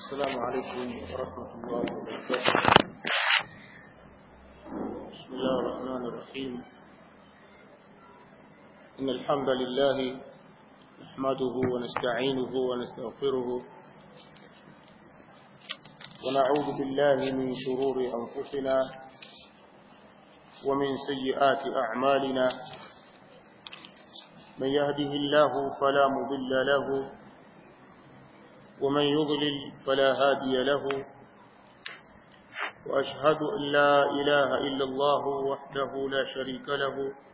السلام عليكم ورحمة الله وبركاته بسم الله الرحمن الرحيم إن الحمد لله نحمده ونستعينه ونستغفره ونعوذ بالله من شرور أنفسنا ومن سيئات أعمالنا من يهده الله فلا مضل له ومن يضلل فلا هادي له وأشهد أن لا إله إلا الله وحده لا شريك له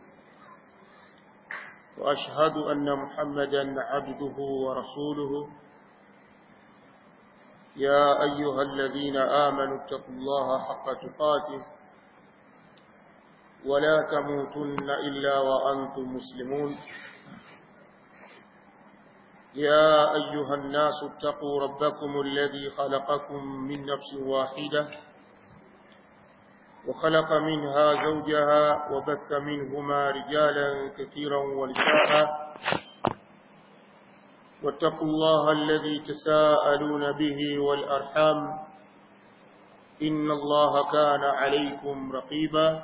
وأشهد أن محمدا عبده ورسوله يا أيها الذين آمنوا اتقوا الله حق تقاته ولا تموتن إلا وأنتم مسلمون يا أيها الناس اتقوا ربكم الذي خلقكم من نفس واحدة وخلق منها زوجها وبث منهما رجالا كثيرا ونساء واتقوا الله الذي تساءلون به والأرحام إن الله كان عليكم رقيبا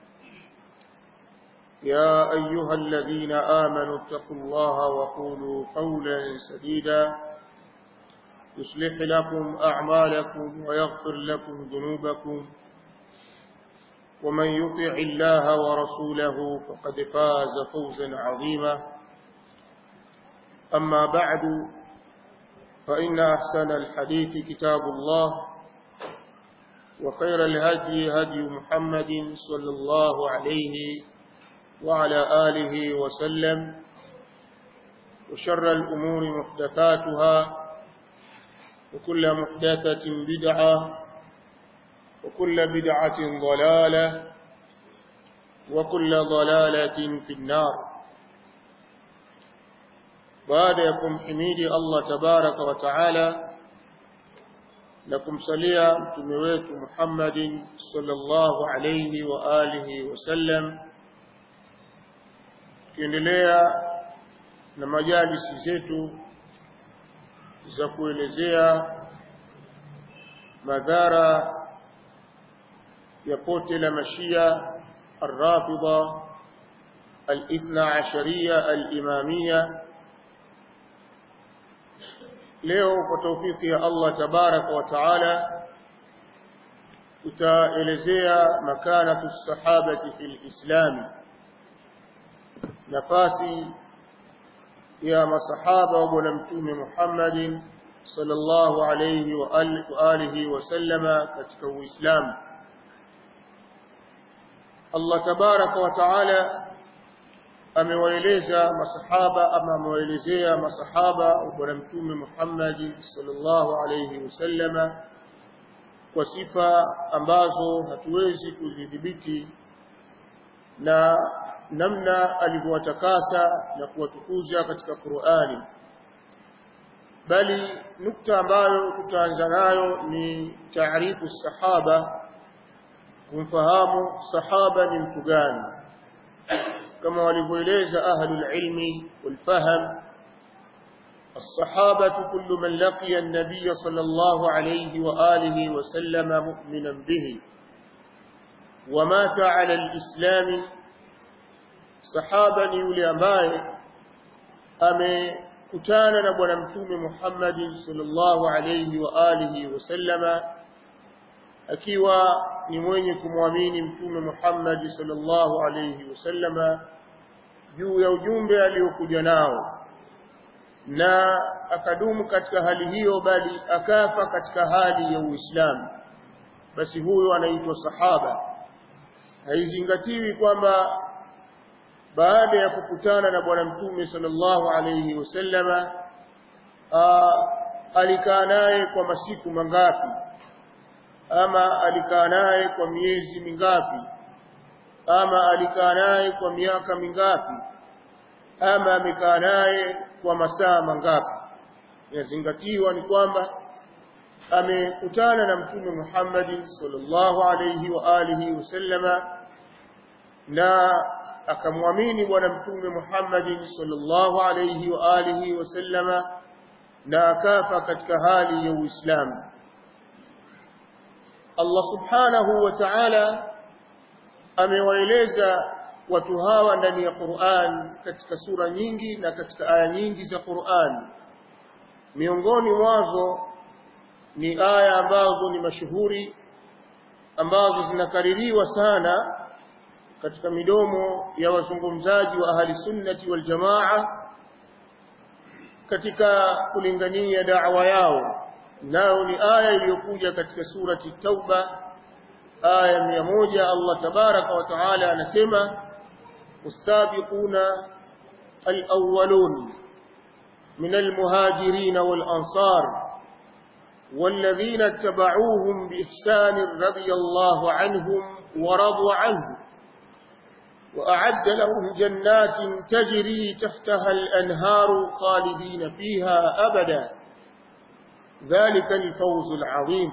يا أيها الذين آمنوا اتقوا الله وقولوا قولا سديدا يصلح لكم أعمالكم ويغفر لكم ذنوبكم ومن يطع الله ورسوله فقد فاز فوزا عظيما أما بعد فإن أحسن الحديث كتاب الله وخير الهدي هدي محمد صلى الله عليه وعلى آله وسلم وشر الأمور محدثاتها وكل محدثة بدعة وكل بدعة ضلالة وكل ضلالة في النار baada ya kumhimidi Allah tabaraka wa taala na kumsalia mtume wetu Muhammadin sallallahu alayhi wa alihi wasallam tukiendelea na majalisi zetu za kuelezea madhara ya pote la mashia الرافضة الاثنى عشرية الإمامية leo kwa taufiki ya Allah tabaraka wa taala tutaelezea makanatu sahabati fil islam nafasi ya masahaba wa bwana mtume Muhammadin sallallahu alayhi wa alihi wasallama katika uislamu Allah tabaraka wa taala amewaeleza masahaba ama amewaelezea masahaba wa bwana mtume Muhammad sallallahu alayhi wasallama kwa sifa ambazo hatuwezi kuzidhibiti na namna alivyowatakasa na kuwatukuza katika Qur'ani bali nukta ambayo tutaanza nayo ni taarifu sahaba kumfahamu sahaba ni mtu gani كما walivyoeleza ahlul ilmi wal fahm الصحابة كل من لقي النبي صلى الله عليه وآله وسلم مؤمنا به ومات على الإسلام صحابة يولي أمباي amekutana na bwana mtume Muhammad sallallahu alayhi wa alihi wasallama akiwa ni mwenye kumwamini mtume Muhammad sallallahu alayhi wasallama juu ya ujumbe aliokuja nao na akadumu katika hali hiyo bali akafa katika hali ya Uislamu basi huyo anaitwa sahaba haizingatiwi kwamba baada ya kukutana na bwana mtume sallallahu alayhi wasallama alikaa naye kwa masiku mangapi ama alikaa naye kwa miezi mingapi ama alikaa naye kwa miaka mingapi ama amekaa naye kwa masaa mangapi inazingatiwa ni kwamba amekutana na mtume Muhammad sallallahu alayhi wa alihi wasallama na akamwamini bwana mtume Muhammad sallallahu alayhi wa alihi wasallama na akafa katika hali ya Uislamu Allah subhanahu wa ta'ala amewaeleza watu hawa ndani ya Qur'an katika sura nyingi na katika aya nyingi za Qur'an miongoni mwazo ni aya ambazo ni mashuhuri ambazo zinakaririwa sana katika midomo ya wazungumzaji wa ahli sunnati wal jamaa katika kulingania da'wa yao nao ni aya iliyokuja katika surati tauba aya 100 Allah tabaraka wa taala anasema usabiquna alawwalun min almuhajirin walansar والذين اتبعوهم بإحسان رضي الله عنهم ورضوا عنه وأعد لهم جنات تجري تحتها الأنهار خالدين فيها أبدا ذلك الفوز العظيم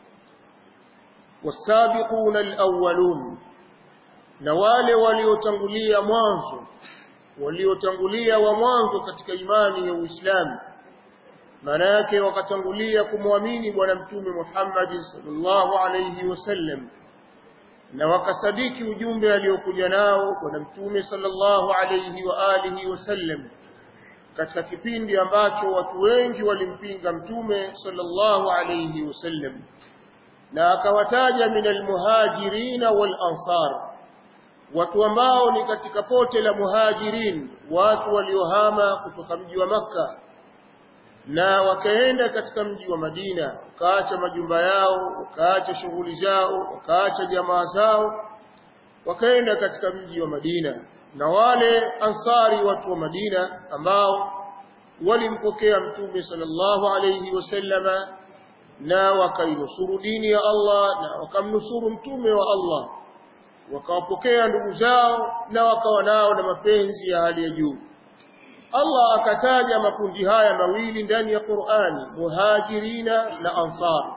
والسابقون الأولون نوال وليتنقلية موانزو وليتنقلية وموانزو كتك إيماني وإسلام manake wakatangulia kumwamini bwana mtume Muhammad sallallahu alayhi wasallam na wakasadiki ujumbe aliokuja nao bwana mtume sallallahu alayhi wa alihi wasallam katika kipindi ambacho watu wengi walimpinga mtume sallallahu alayhi wasallam na akawataja minal muhajirina wal ansar watu ambao ni katika pote la muhajirin watu waliohama kutoka mji wa maka na wakaenda katika mji wa Madina wakaacha majumba yao wakaacha shughuli zao wakaacha jamaa zao wakaenda katika mji wa Madina na wale ansari watu wa Madina ambao walimpokea mtume sallallahu alayhi wasallama na wakainusuru dini ya Allah na wakamnusuru mtume wa Allah wakawapokea ndugu zao na wakawa nao na mapenzi ya hali ya juu Allah akataja makundi haya mawili ndani ya Qur'ani muhajirina na ansar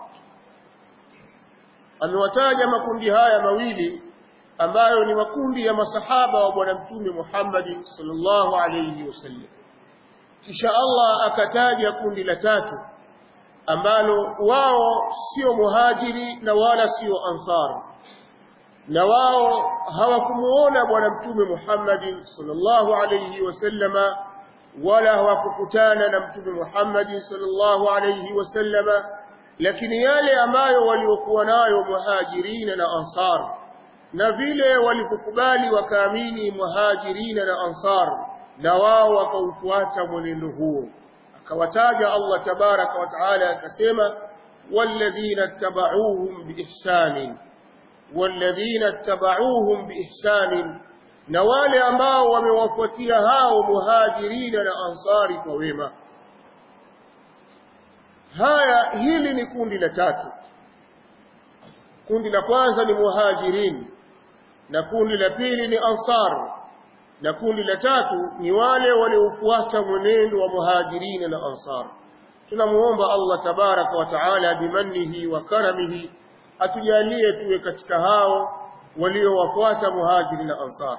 amewataja makundi haya mawili ambayo ni makundi ya masahaba wa bwana mtume Muhammad sallallahu alayhi wasallam kisha Allah akataja kundi la tatu ambalo wao sio muhajiri na wala sio ansar na wao hawakumuona bwana mtume Muhammad sallallahu alayhi wasallama wala hawakukutana na mtume Muhammad sallallahu alayhi wasallama lakini yale ambayo waliokuwa nayo muhajirina na ansar na vile walipokubali wakaamini muhajirina na ansar na wao wakaufuata mwenendo huo akawataja Allah tabaraka wa taala akasema walladhina tabauhum biihsanin walladhina tabauhum biihsanin na wale ambao wamewafuatia hao muhajirina na ansari kwa wema haya hili ni kundi la tatu kundi la kwanza ni muhajirin na kundi la pili ni ansar na kundi la tatu ni wale waliofuata mwenendo wa muhajirina na ansar tunamuomba Allah tabaraka wa taala bimannihi wa karamihi atujalie tuwe katika hao waliowafuata muhajiri na ansar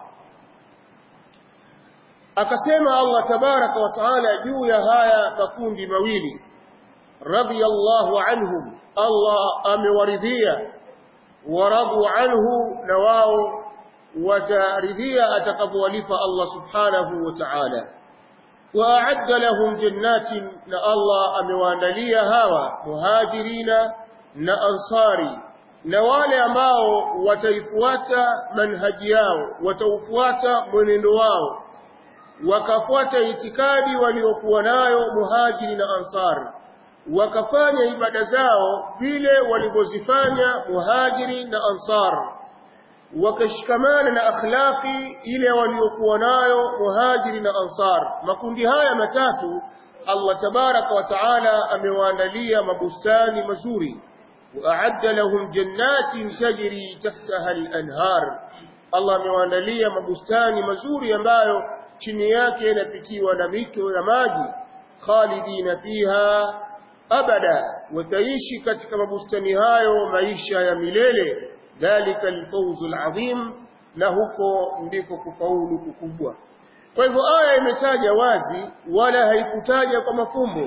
akasema Allah tabaraka wa taala juu ya haya makundi mawili radiyallahu anhum Allah amewaridhia waradu anhu na wao wataridhia atakapowalipa Allah subhanahu wa ta'ala وأعد لهم جنات na Allah amewaandalia hawa muhajirina na ansari na wale ambao wataifuata manhaji yao wataufuata mwenendo wao wakafuata itikadi waliokuwa nayo muhajiri na ansar wakafanya ibada zao vile walivyozifanya muhajiri na ansar wakashikamana na akhlaqi ile waliokuwa nayo muhajiri na ansar makundi haya matatu Allah tabaraka wa taala amewaandalia mabustani mazuri وأعد لهم جنات تجري تحتها الأنهار Allah amewaandalia mabustani mazuri ambayo chini yake yanapitiwa na mito ya maji khalidina fiha abada wataishi katika mabustani hayo maisha ya milele dhalika alfawzu alazim na huko ndiko kufaulu kukubwa kwa hivyo aya imetaja wazi wala haikutaja kwa mafumbo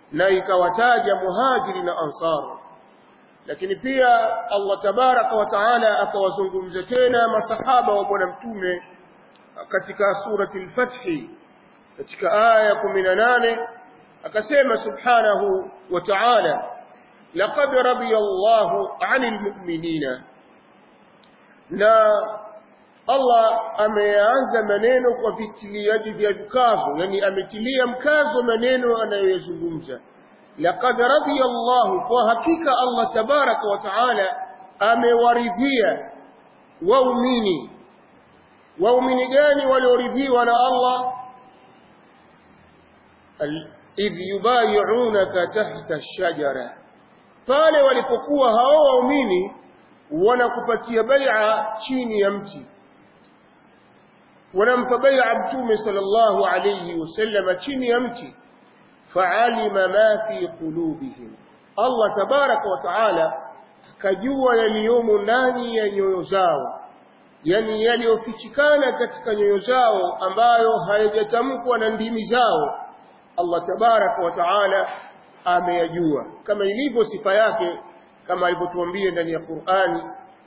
na ikawataja muhajiri na ansar lakini pia Allah tabaraka wa taala akawazungumza tena masahaba wa bwana mtume katika surati al-Fath katika aya 18 akasema subhanahu wa ta'ala laqad radiyallahu 'anil mu'minina na Allah ameanza maneno kwa vitiliaji vya mkazo yani ametilia mkazo maneno anayoyazungumza laqad radiyallahu kwa hakika Allah tabaraka wa taala amewaridhia waumini waumini gani walioridhiwa na Allah idh yubayi'unaka tahta ash-shajara pale walipokuwa hao waumini wanakupatia bai'a chini ya mti wanampa bai'a mtume sallallahu alayhi wasallam chini ya mti fa'alima ma fi qulubihim Allah tabaraka wa taala akajua yaliyomo ndani ya nyoyo zao yani yaliyofichikana katika nyoyo zao ambayo hayajatamkwa na ndimi zao Allah tabaraka wa taala ameyajua kama ilivyo sifa yake kama alivyotuambia ndani ya Qur'ani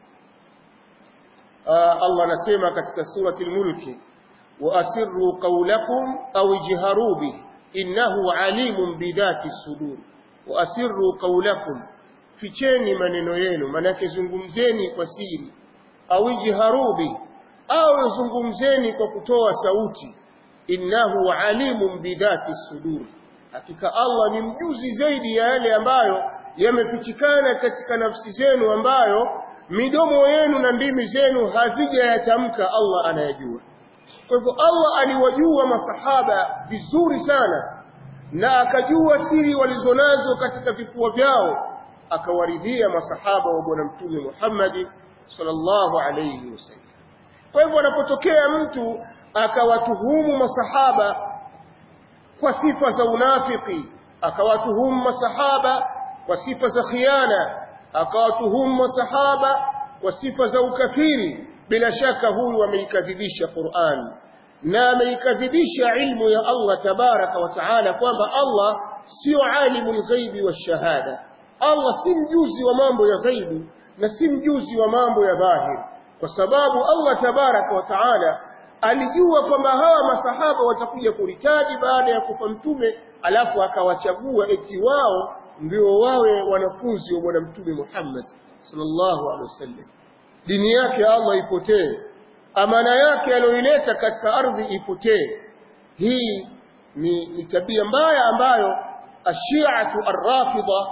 Allah anasema katika surati al-Mulk wa asirru qawlakum aw ijharu bi innahu alimun bidhati sudur wa asirru qawlakum ficheni maneno yenu manake zungumzeni kwa siri au ijharu bi au zungumzeni kwa kutoa sauti innahu alimun bidhati sudur hakika Allah ni mjuzi zaidi ya yale ambayo yamefichikana katika nafsi zenu ambayo midomo yenu na ndimi zenu hazijayatamka Allah anayajua kwa hivyo Allah aliwajua masahaba vizuri sana na akajua siri walizonazo katika vifua vyao akawaridhia masahaba wa bwana mtume Muhammad sallallahu alayhi wasallam kwa hivyo anapotokea mtu akawatuhumu masahaba kwa sifa za unafiki akawatuhumu masahaba kwa sifa za khiana akawatuhumu masahaba kwa sifa za ukafiri bila shaka huyu ameikadhibisha Qur'an na ameikadhibisha ilmu ya Allah tabaraka wa taala kwamba Allah sio alimul ghaibi wa shahada Allah si mjuzi wa mambo ya ghaibu na si mjuzi wa mambo ya dhahiri kwa sababu Allah tabaraka wa taala alijua kwamba hawa masahaba watakuja kuritaji baada ya kufa mtume alafu akawachagua eti wao ndio wawe wanafunzi wa bwana mtume Muhammad sallallahu alaihi wasallam dini yake Allah ipotee amana yake aliyoileta katika ardhi ipotee hii ni, ni tabia mbaya ambayo ashiatu arrafida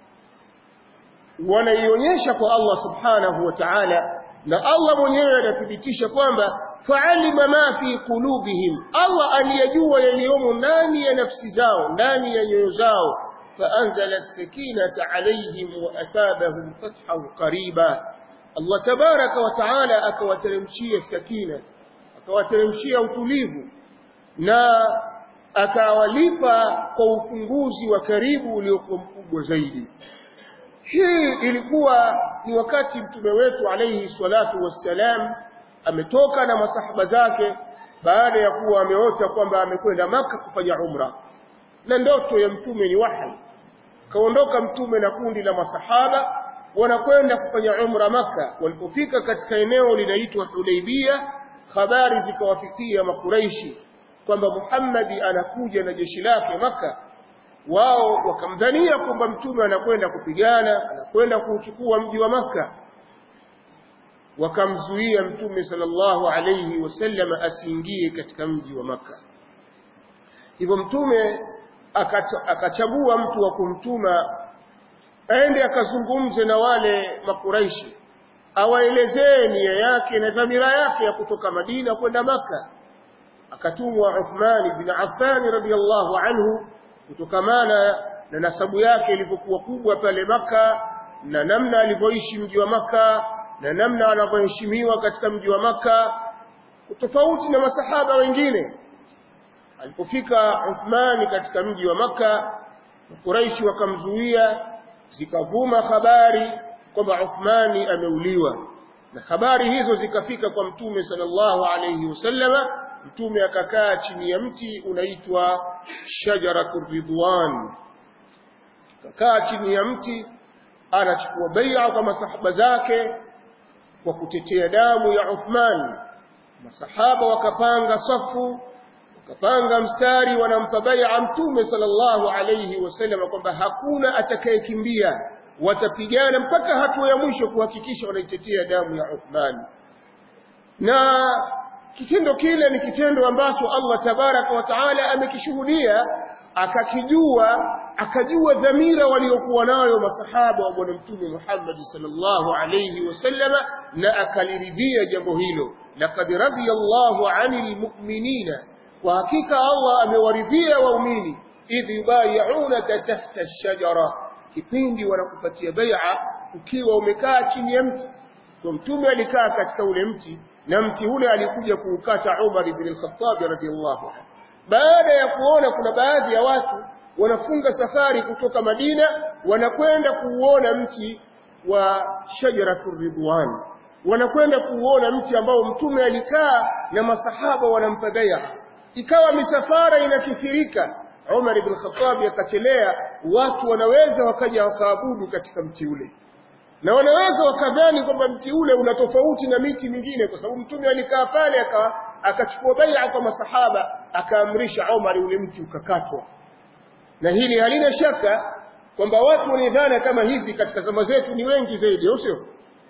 wanaionyesha kwa Allah subhanahu wa ta'ala na Allah mwenyewe anathibitisha kwamba fa'alima ma fi qulubihim Allah aliyajua yaliyomo ndani ya nafsi zao ndani ya nyoyo zao فأنزل السكينة عليهم وأثابهم فتحا قريبا الله تبارك وتعالى أكواترمشي السكينة أكواترمشي utulivu na akawalipa kwa ufunguzi wa karibu uliokuwa mkubwa zaidi hii ilikuwa ni wakati mtume wetu alayhi salatu wassalam ametoka na masahaba zake baada ya kuwa ameota kwamba amekwenda maka kufanya umra na ndoto ya mtume ni wahi kaondoka mtume na kundi la masahaba wanakwenda kufanya umra maka walipofika katika eneo linaitwa Hudaybia habari zikawafikia makuraishi kwamba Muhammadi anakuja na jeshi lake maka wao wakamdhania kwamba mtume anakwenda kupigana anakwenda kuchukua mji wa maka wakamzuia mtume sallallahu alayhi wasallam asiingie katika mji wa maka hivyo mtume akachagua mtu wa kumtuma aende akazungumze na wale makuraishi awaelezee nia yake na dhamira yake ya kutoka Madina kwenda maka akatumwa Uthman ibn Affan radhiyallahu anhu kutokamana na nasabu yake ilivyokuwa kubwa pale maka na namna alivyoishi mji wa maka na namna anavyoheshimiwa katika mji wa maka tofauti na masahaba wengine alipofika Uthmani katika mji wa maka Quraishi wakamzuia zikavuma habari kwamba Uthmani ameuliwa na habari hizo zikafika kwa mtume sallallahu alayhi wasallama mtume akakaa chini ya mti unaitwa shajaratur ridwan kakaa chini ya mti anachukua bai'a kwa masahaba zake kwa kutetea damu ya Uthman masahaba wakapanga safu wakapanga mstari wanampa bai'a mtume sallallahu alayhi wasallam kwamba hakuna atakayekimbia watapigana mpaka hatua ya mwisho kuhakikisha wanaitetea damu ya Uthman na kitendo kile ni kitendo ambacho Allah tabaraka wa taala amekishuhudia akakijua akajua dhamira waliokuwa nayo masahaba wa bwana mtume Muhammad sallallahu alayhi wasallam na akaliridhia jambo hilo laqad radiyallahu 'anil mu'minina kwa hakika Allah amewaridhia waumini idh yubay'unaka tahta ash-shajara kipindi wanakupatia bai'a ukiwa umekaa chini ya mti kwa mtume alikaa katika ule mti na mti ule alikuja kuukata Umar ibn al-Khattab radiyallahu anhu baada ya kuona kuna baadhi ya watu wanafunga safari kutoka Madina wanakwenda kuuona mti wa shajaratur ridwan wanakwenda kuuona mti ambao mtume alikaa na masahaba wanampa bai'a ikawa misafara inakithirika Umar ibn Khattab akachelea watu wanaweza wakaja wakaabudu katika mti ule na wanaweza wakadhani kwamba mti ule una tofauti na miti mingine kwa sababu mtume alikaa pale akachukua bai'a kwa masahaba akaamrisha Umar ule mti ukakatwa na hili halina shaka kwamba watu wenye dhana kama hizi katika zama zetu ni wengi zaidi au sio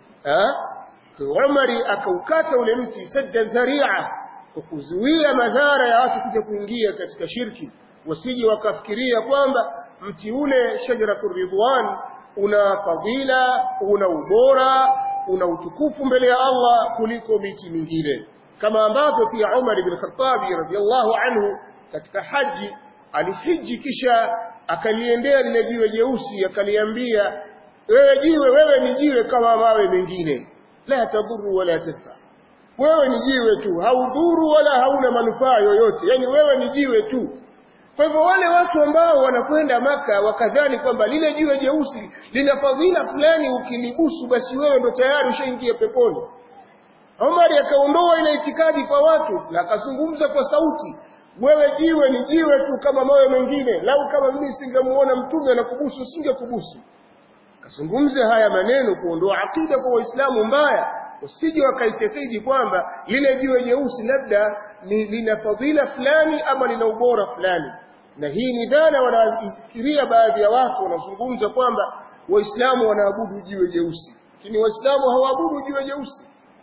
Umar akaukata ule mti sadda dharia kwa kuzuia madhara ya watu kuja kuingia katika shirki wasije wakafikiria kwamba mti ule shajaratur ridwan una fadhila una ubora una utukufu mbele ya Allah kuliko miti mingine kama ambavyo pia Umar ibn Khattab radhiallahu anhu katika haji alihiji kisha akaliendea lile jiwe jeusi akaliambia wewe jiwe wewe ni jiwe kama mawe mengine la tadhuru wala tanfa wewe ni jiwe tu haudhuru wala hauna manufaa yoyote yani wewe ni jiwe tu kwa hivyo wale watu ambao wanakwenda maka wakadhani kwamba lile jiwe jeusi lina fadhila fulani ukilibusu basi wewe ndo tayari ushaingia peponi Umar akaondoa ile itikadi kwa watu na akazungumza kwa sauti wewe jiwe ni jiwe tu kama mawe mengine lau kama mimi singemuona mtume anakubusu singekubusu kazungumza haya maneno kuondoa akida kwa waislamu mbaya usije wakaitekidi kwamba lile jiwe jeusi labda ni lina fadhila fulani ama lina ubora fulani na hii ni dhana wanafikiria baadhi ya watu wanazungumza kwamba waislamu wanaabudu jiwe jeusi lakini waislamu hawaabudu jiwe jeusi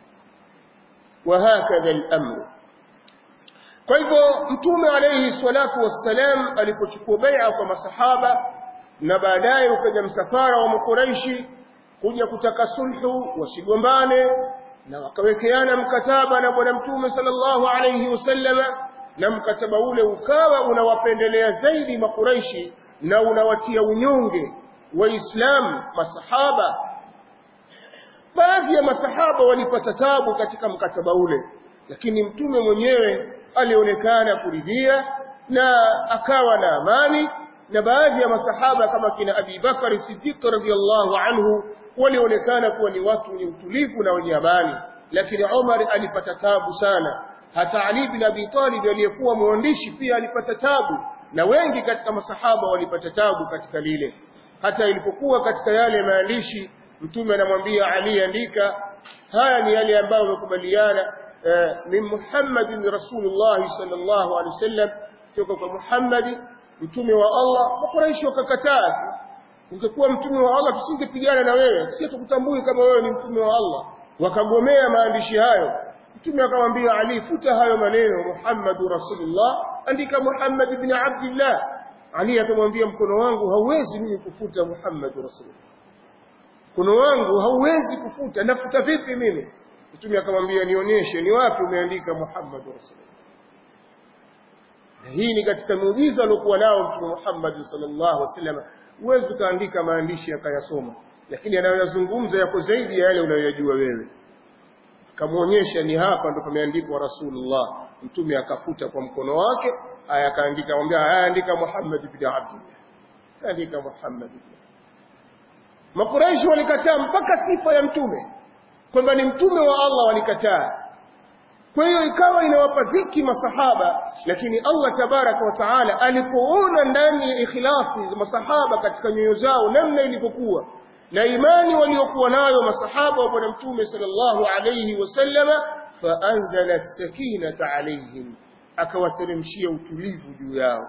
وهكذا الأمر kwa hivyo mtume alayhi salatu wassalam alipochukua bai'a kwa masahaba na baadaye ukaja msafara wa makuraishi kuja kutaka sulhu wasigombane na wakawekeana mkataba na bwana mtume sallallahu alayhi wasallama na mkataba ule ukawa unawapendelea zaidi makuraishi na unawatia unyonge waislamu masahaba baadhi ya masahaba walipata tabu katika mkataba ule lakini mtume mwenyewe alionekana kuridhia na akawa na amani na baadhi ya masahaba kama kina Abi Bakari Siddiq radhiyallahu anhu walionekana kuwa ni watu wenye utulivu na wenye amani lakini Umar alipata tabu sana hata Ali bin Abi Talib aliyekuwa mwandishi pia alipata tabu na wengi katika masahaba walipata tabu katika lile hata ilipokuwa katika yale maandishi mtume anamwambia Ali andika haya ni yale ambayo wamekubaliana min Muhammadin Rasulullah sallallahu alaihi wasallam kutoka kwa Muhammadi mtume wa Allah makuraishi wakakataa ungekuwa mtume wa Allah tusingepigana na wewe sisi tukutambui kama wewe ni mtume wa Allah wakagomea maandishi hayo mtume akamwambia Ali futa hayo maneno Muhammadu Rasulullah andika Muhammad ibn Abdullah Ali akamwambia mkono wangu hauwezi mimi kufuta Muhammadu Rasulullah mkono wangu hauwezi kufuta nafuta vipi mimi mtume akamwambia nionyeshe ni wapi umeandika Muhammadu Rasulullah hii ni katika muujiza aliokuwa nao mtume Muhammad sallallahu alaihi wasallam huwezi ukaandika maandishi akayasoma lakini anayoyazungumza yako zaidi ya yale unayoyajua wewe kamuonyesha ni hapa ndo pameandikwa Rasulullah mtume akafuta kwa mkono wake aya akaandika akamwambia aya andika Muhammad ibn Abdullah andika Muhammad ibn Makuraishi walikataa mpaka sifa ya mtume kwamba ni mtume wa Allah walikataa kwa hiyo ikawa inawapa dhiki masahaba lakini Allah tabaraka wa taala alipoona ndani ya ikhlasi za masahaba katika nyoyo zao namna ilivyokuwa na imani waliokuwa nayo masahaba wa bwana mtume sallallahu alayhi wasallama faanzala as-sakinata alayhim akawateremshia utulivu juu yao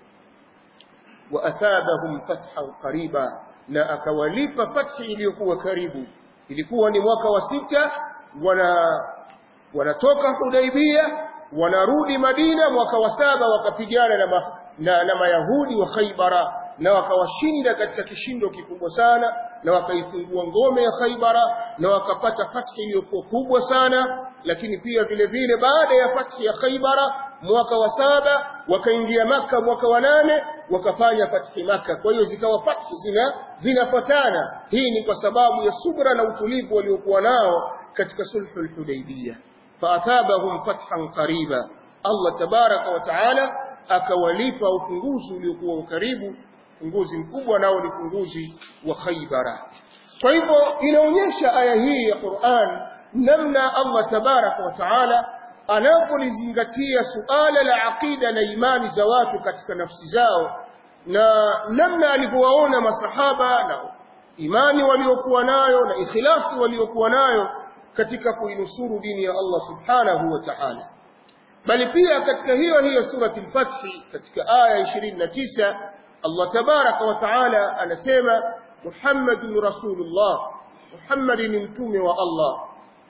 wa athabahum fathan qariba na akawalipa fathi iliyokuwa karibu ilikuwa ni mwaka wa sita wana wanatoka Hudaibia wanarudi Madina mwaka wa saba wakapigana na, ma, na, na Mayahudi wa Khaybara na wakawashinda katika kishindo kikubwa sana na wakaifungua ngome ya Khaybara na wakapata fathi iliyokuwa kubwa sana lakini pia vile vile baada ya fathi ya Khaybara mwaka wa saba wakaingia maka mwaka wa nane wakafanya fathi maka kwa hiyo zikawa fathi zina zinafatana hii ni kwa sababu ya subra na utulivu waliokuwa nao katika sulhul hudaybiyah faathabahum fathan qariba Allah tabaraka wa taala akawalipa ufunguzi uliokuwa karibu ufunguzi mkubwa nao ni ufunguzi wa Khaybara kwa hivyo inaonyesha aya hii ya Qur'an namna Allah tabaraka wa taala anapolizingatia suala la aqida na imani za watu katika nafsi zao na namna alivyowaona masahaba na imani waliokuwa nayo na ikhlasi waliokuwa nayo katika kuinusuru dini ya Allah subhanahu wa ta'ala bali pia katika hiyo hiyo surati al-Fath katika aya 29 Allah tabaraka wa ta'ala anasema Muhammadun Rasulullah Muhammad ni mtume wa Allah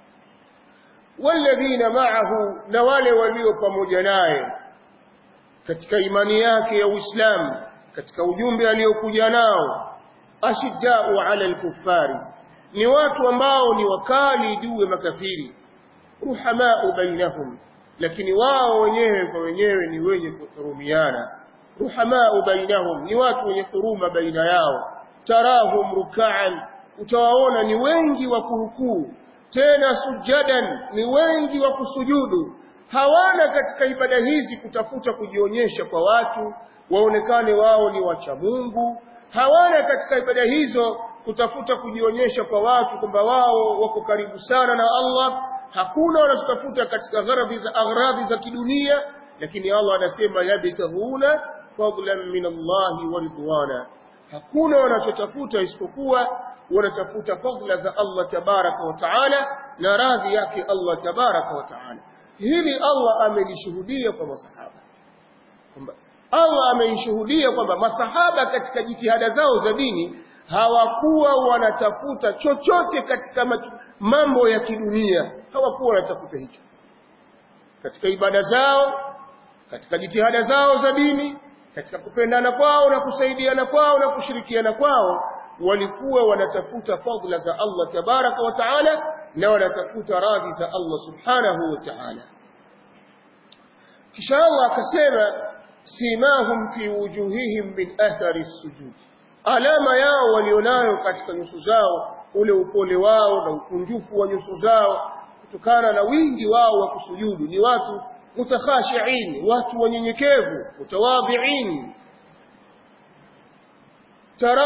walladhina ma'ahu na wale walio pamoja naye katika imani yake ya Uislamu katika ujumbe aliokuja nao ashiddau 'ala al-kuffari ni watu ambao ni wakali juu ya makafiri ruhamau bainahum lakini wao wenyewe kwa wenyewe ni wenye kuhurumiana ruhamau bainahum ni watu wenye huruma baina yao tarahum ruk'an utawaona ni wengi wa kurukuu tena sujadan ni wengi wa kusujudu hawana katika ibada hizi kutafuta kujionyesha kwa watu waonekane wao ni wacha Mungu hawana katika ibada hizo kutafuta kujionyesha kwa watu kwamba wao wako karibu sana na Allah hakuna wanatafuta katika gharadhi za agradhi za kidunia lakini Allah anasema yabtahuna fadlan min Allah wa ridwana hakuna wanachotafuta isipokuwa wanatafuta fadla za Allah tabaraka wa taala na radhi yake Allah tabaraka wa taala hili Allah amelishuhudia kwa masahaba kwamba Allah ameishuhudia kwamba masahaba katika jitihada zao za dini hawakuwa wanatafuta chochote katika mambo ya kidunia hawakuwa wanatafuta hicho katika ibada zao katika jitihada zao za dini katika kupendana kwao na kusaidiana kwao na kushirikiana kwao walikuwa wanatafuta fadhila za Allah tabaraka wa taala na wanatafuta radhi za Allah subhanahu wa ta'ala kisha Allah akasema simahum fi wujuhihim min athari sujud alama yao walionayo katika nyuso zao ule upole wao na ukunjufu wa nyuso zao kutokana na wingi wao wa kusujudu ni watu mutakhashiin watu wanyenyekevu mutawadhiin tara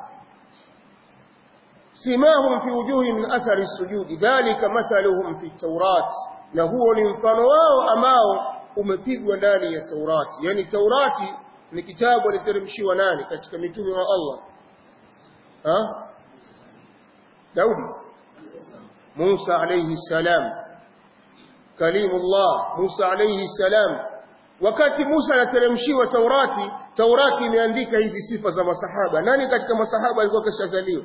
simahum fi wujuhihim min athari sujudi dhalika mathaluhum fi tawrat na huo ni mfano wao ambao umepigwa ndani ya Taurati yani Taurati ni kitabu aliteremshiwa nani katika mitume wa Allah ha Daudi Musa alayhi salam kalimullah Musa alayhi salam wakati Musa anateremshiwa Taurati Taurati imeandika hizi sifa za masahaba nani katika masahaba alikuwa kashazaliwa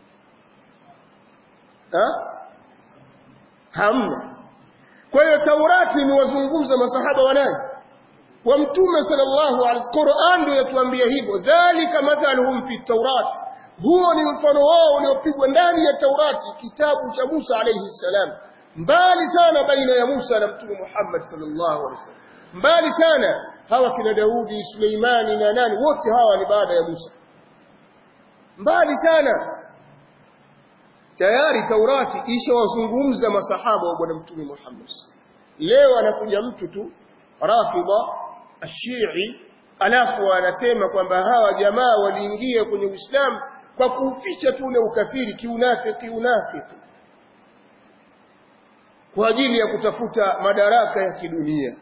ha hamna kwa hiyo Taurati imewazungumza masahaba wa nani wa mtume sallallahu alaihi Qur'an ndio yatuambia hivyo dhalika mathaluhum fi Taurat huo ni mfano wao uliopigwa ndani ya Taurati kitabu cha Musa alayhi salam mbali sana baina ya Musa na mtume Muhammad sallallahu alaihi wasallam mbali sana hawa kina Daudi Suleimani na nani wote hawa ni baada ya Musa mbali sana tayari Taurati ishawazungumza masahaba wa bwana mtume Muhammad leo anakuja mtu tu rafidha ashii alafu anasema kwamba hawa jamaa waliingia kwenye Uislamu kwa kuficha tu ule ukafiri kiunafiki unafiki kwa ajili ya kutafuta madaraka ya kidunia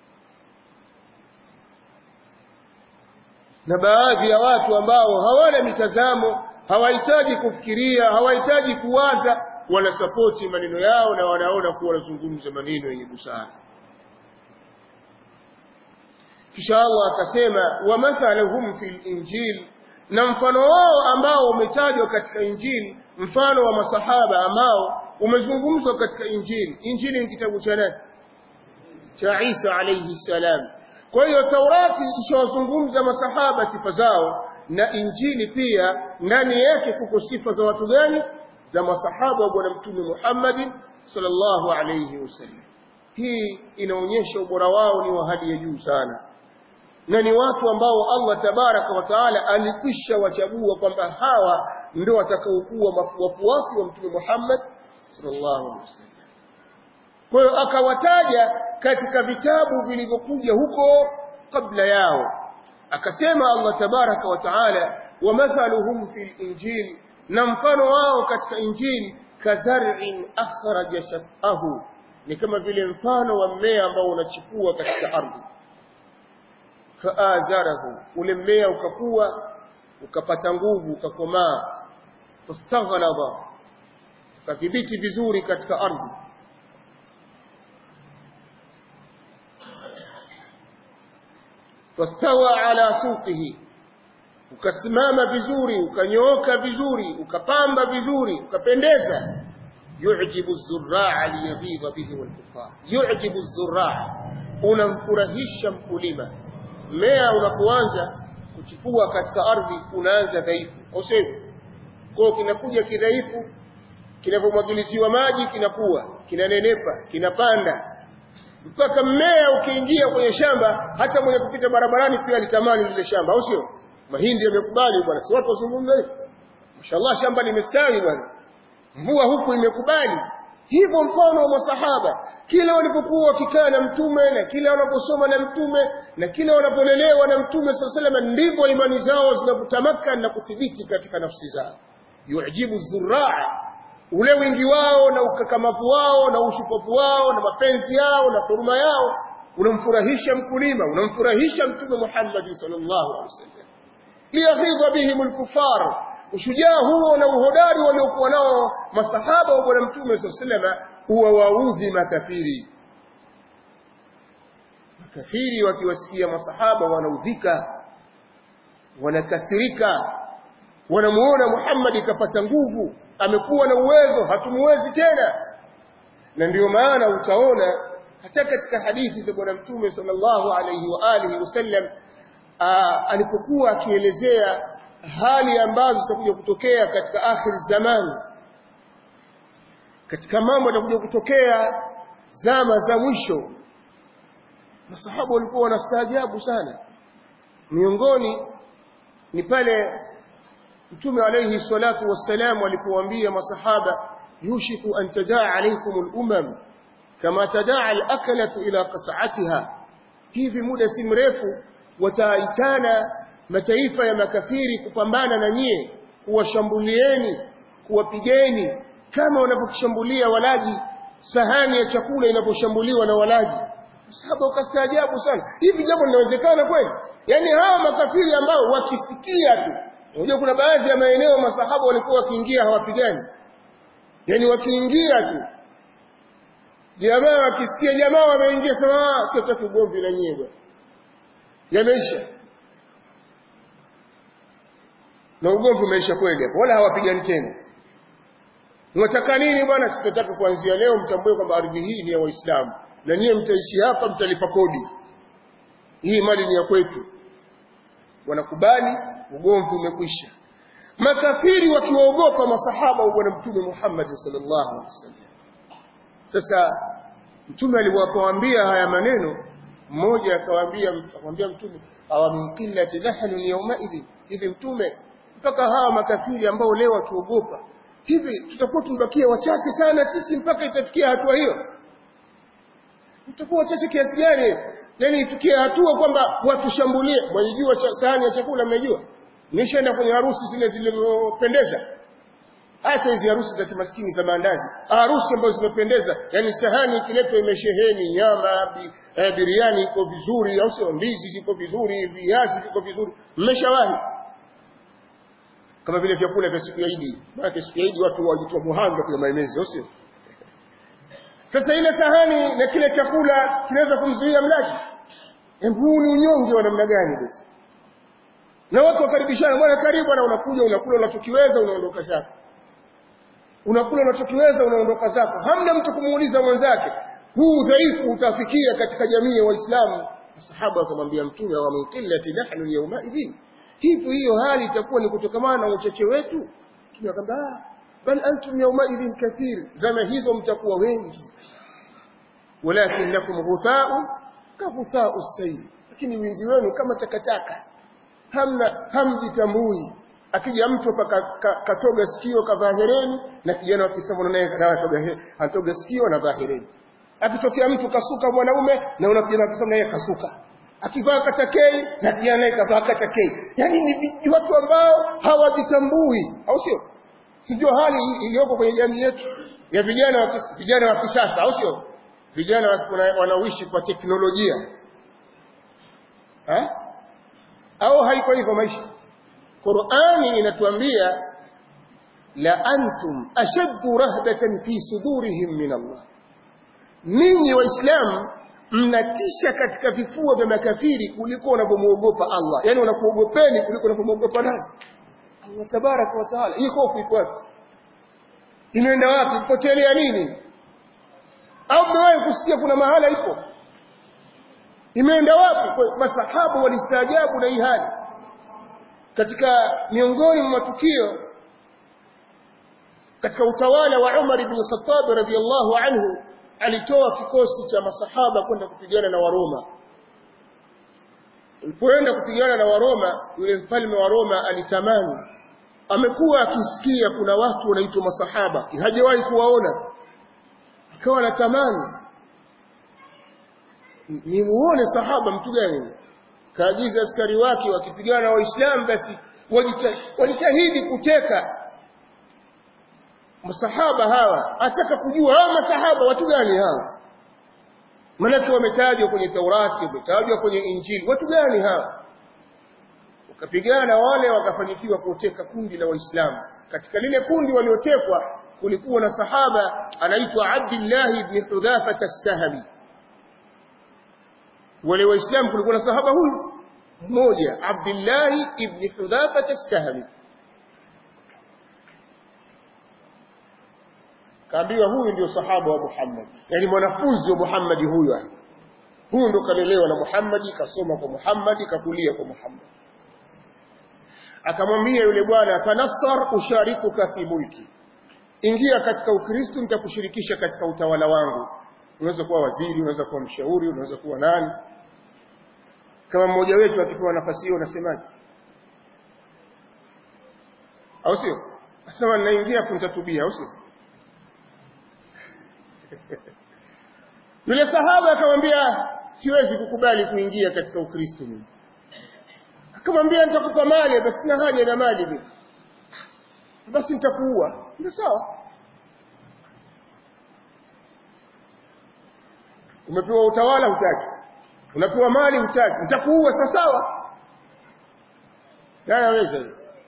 na baadhi ya watu ambao hawana mitazamo hawahitaji kufikiria hawahitaji kuwaza wanasapoti maneno yao na wanaona kuwa wanazungumza maneno yenye busara kisha Allah akasema wa mathaluhum fil injil na mfano wao ambao umetajwa katika injili mfano wa masahaba ambao umezungumzwa katika injili injili ni kitabu cha nani cha Isa alayhi salam kwa hiyo Taurati ishawazungumza masahaba sifa zao na injili pia ndani yake kuko sifa za watu gani za masahaba wa bwana mtume Muhammad sallallahu alayhi wasallam hii inaonyesha ubora wao ni wa hali ya juu sana na ni watu ambao Allah tabaraka wa taala alikwisha wachagua kwamba hawa ndio watakaokuwa wafuasi wa mtume Muhammad sallallahu alaihi wasallam kwa hiyo akawataja katika vitabu vilivyokuja huko kabla yao akasema Allah tabaraka wa taala wa mathaluhum fil injil na mfano wao katika injili kazar'in akhraja shaqahu ni kama vile mfano wa mmea ambao unachipua katika ardhi faazarahu ule mmea ukakua ukapata nguvu ukakomaa fastaghlaba ukadhibiti vizuri katika ardhi fastawa ala suqihi ukasimama vizuri ukanyooka vizuri ukapamba vizuri ukapendeza yu'jibu az-zurra'a liyaghidha bihi wal-kuffar yu'jibu az-zurra'a unamfurahisha mkulima mmea unapoanza kuchipua katika ardhi unaanza dhaifu au sivyo kwa kinakuja kidhaifu kinapomwagiliziwa maji kinakuwa kinanenepa kinapanda mpaka mmea ukiingia kwenye shamba hata mwenye kupita barabarani pia alitamani lile shamba au sio mahindi yamekubali bwana si watu wazungumza hivyo mashallah shamba limestawi bwana mvua huku imekubali hivyo mfano wa masahaba kila walipokuwa wakikaa na mtume na kila wanaposoma na mtume na kila wanapolelewa na mtume sallallahu alaihi ndivyo imani zao zinapotamaka na kuthibiti katika nafsi zao yujibu zurraa ule wingi wao na ukakamavu wao na ushupavu wao na mapenzi yao na huruma yao unamfurahisha mkulima unamfurahisha mtume Muhammad sallallahu alaihi wasallam liyaghidha bihim alkufar ushujaa huo na uhodari waliokuwa nao masahaba wa bwana mtume sallallahu huwa waudhi makafiri makafiri wakiwasikia masahaba wanaudhika wanakasirika wanamuona Muhammad kapata nguvu amekuwa na uwezo hatumuwezi tena na ndiyo maana utaona hata katika hadithi za bwana mtume sallallahu alayhi wa alihi wasallam alipokuwa akielezea hali ambazo zitakuja kutokea katika akhir zamani katika mambo yatakuja kutokea zama za mwisho masahaba walikuwa wanastaajabu sana miongoni ni pale mtume alayhi salatu wassalam alipowaambia masahaba yushiku an tadaa alaykum al-umam kama tadaa al-akalatu ila qas'atiha hivi muda si mrefu wataitana mataifa ya makafiri kupambana na nyie kuwashambulieni kuwapigeni kama wanapokishambulia walaji sahani ya chakula inaposhambuliwa na walaji sahaba ukastaajabu sana hivi jambo linawezekana kweli yani hawa makafiri ambao wakisikia tu unajua kuna baadhi ya maeneo masahaba walikuwa wakiingia hawapigani yani wakiingia tu jamaa wakisikia jamaa wameingia sema sio taki ugomvi na nyie bwana yameisha na ugomvi umeisha kweli hapo wala hawapigani tena Mwataka nini bwana sitataka kuanzia leo mtambue kwamba ardhi hii ni ya Waislamu na nyie mtaishi hapa mtalipa kodi hii mali ni ya kwetu wanakubali ugomvi umekwisha makafiri wakiwaogopa masahaba wa bwana mtume Muhammad sallallahu alaihi wasallam sasa mtume alipowaambia haya maneno mmoja akawaambia akamwambia mtume awa min qillati nahnu yawma idhi hivi mtume mpaka hawa makafiri ambao leo watuogopa hivi tutakuwa tumebakia wachache sana sisi mpaka itafikia hatua hiyo tutakuwa wachache kiasi gani yani tukia hatua kwamba watushambulie mwajijua sahani ya chakula mmejua nishaenda kwenye harusi zile zilizopendeza hata hizi harusi za kimaskini za maandazi harusi ambazo zimependeza yani sahani ikiletwa imesheheni nyama bi, eh, biriani iko vizuri au sio ndizi ziko vizuri viazi viko vizuri mmeshawahi kama vile vyakula vya siku ya Idi maana siku ya Idi watu wajitoa muhanga kwa maemezi au sio sasa ile sahani na kile chakula kinaweza kumzuia mlaji hebu ni unyonge wa namna gani basi na watu wakaribishana bwana karibu na unakuja unakula unachokiweza unaondoka zako unakula unachokiweza unaondoka zako hamna mtu kumuuliza mwenzake huu udhaifu utafikia katika jamii ya waislamu masahaba wakamwambia mtume wa min qillati nahnu yawma idhin hivyo hiyo hali itakuwa ni kutokamana na uchache wetu mtume akamwambia ah bal antum yawma idhin kathir zama hizo mtakuwa wengi walakinnakum ghutha'u ka ghutha'u sayl lakini wingi wenu kama takataka hamna hamjitambui akija mtu hapa katoga sikio kavaa hereni na kijana wa Kiislamu naye anatoga anatoga sikio na vaa hereni akitokea mtu kasuka mwanaume na una kijana wa Kiislamu naye kasuka akivaa katakei na kijana naye kavaa katakei yani ni watu ambao hawajitambui au sio sijua hali iliyoko kwenye jamii yetu ya vijana wa vijana wa kisasa au sio vijana wanaoishi kwa teknolojia ha? au haiko hivyo maisha Qur'ani inatuambia la antum ashaddu rahbatan fi sudurihim min Allah ninyi waislamu mnatisha katika vifua vya makafiri kuliko unavyomuogopa Allah yani unakuogopeni kuliko unavyomuogopa nani Allah tabaraka wa taala hii hofu iko wapi imeenda wapi potelea nini au mmewahi kusikia kuna mahala ipo imeenda wapi masahaba walistaajabu na hii hali katika miongoni mwa matukio katika utawala wa Umar ibn Khattab radhiyallahu anhu alitoa kikosi cha masahaba kwenda kupigana na Waroma alipoenda kupigana na Waroma yule mfalme wa Roma alitamani amekuwa akisikia kuna watu wanaitwa masahaba hajawahi kuwaona akawa anatamani nimuone sahaba mtu gani kaagiza askari wake wakipigana na waislamu basi wajitahidi kuteka masahaba hawa ataka kujua hawa masahaba watu gani hawa manake wametajwa kwenye Taurati wametajwa kwenye Injili watu gani hawa wakapigana wale wakafanikiwa kuteka kundi la waislamu katika lile kundi waliotekwa kulikuwa na sahaba anaitwa Abdullah ibn Hudhafa as-Sahmi wale waislamu kulikuwa na sahaba huyu mmoja Abdullah ibn Hudhafa as-Sahmi kaambiwa huyu ndio sahaba wa Muhammad yani mwanafunzi wa Muhammad huyu huyu ndo kalelewa na Muhammad kasoma kwa Muhammad kakulia kwa Muhammad akamwambia yule bwana tanassar usharikuka fi mulki ingia katika ukristo nitakushirikisha katika utawala wangu unaweza kuwa waziri unaweza kuwa mshauri unaweza kuwa nani kama mmoja wetu akipewa nafasi hiyo unasemaje au sio asema ninaingia kuntatubia au sio yule sahaba akamwambia siwezi kukubali kuingia katika ukristo mimi akamwambia nitakupa mali basi sina haja na mali mimi basi nitakuua ndio sawa umepewa utawala hutaki unapewa mali hutaki nitakuua sawa sawa naweza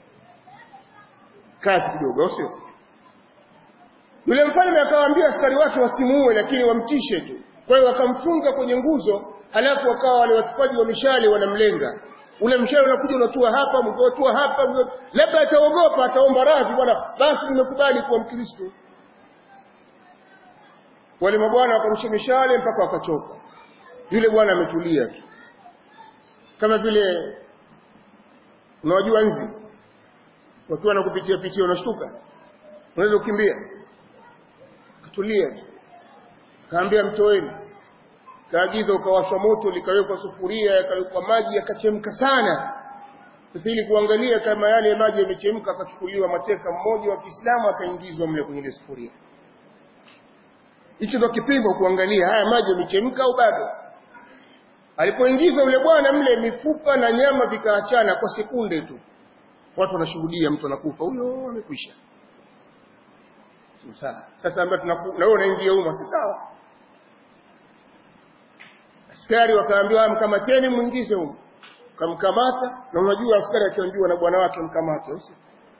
kazi kidogo sio yule mfalme akawaambia askari wake wasimuue lakini wamtishe tu kwa hiyo wakamfunga kwenye nguzo halafu wakawa wale watupaji wa mishale wanamlenga ule mshale unakuja unatua hapa mkotua hapa labda ataogopa ataomba radhi bwana basi nimekubali kuwa mkristo wale mabwana wakarusha mishale mpaka wakachoka yule bwana ametulia tu kama vile unawajua nzi wakiwa na kupitia pitia unashtuka unaweza kukimbia katulia tu kaambia mtoeni kaagiza ukawashwa moto likawekwa sufuria yakawekwa maji yakachemka sana sasa ili kuangalia kama yale maji yamechemka akachukuliwa mateka mmoja wa Kiislamu akaingizwa mle kwenye ile sufuria hicho ndo kipimo kuangalia haya maji yamechemka au bado alipoingizwa yule bwana mle mifupa na nyama vikaachana kwa sekunde tu watu wanashuhudia mtu anakufa huyo amekwisha sawa sasa ambaye na wewe unaingia humo si sawa askari wakaambiwa mkamateni mwingize humo kamkamata na unajua askari akiambiwa na bwana wake mkamate usi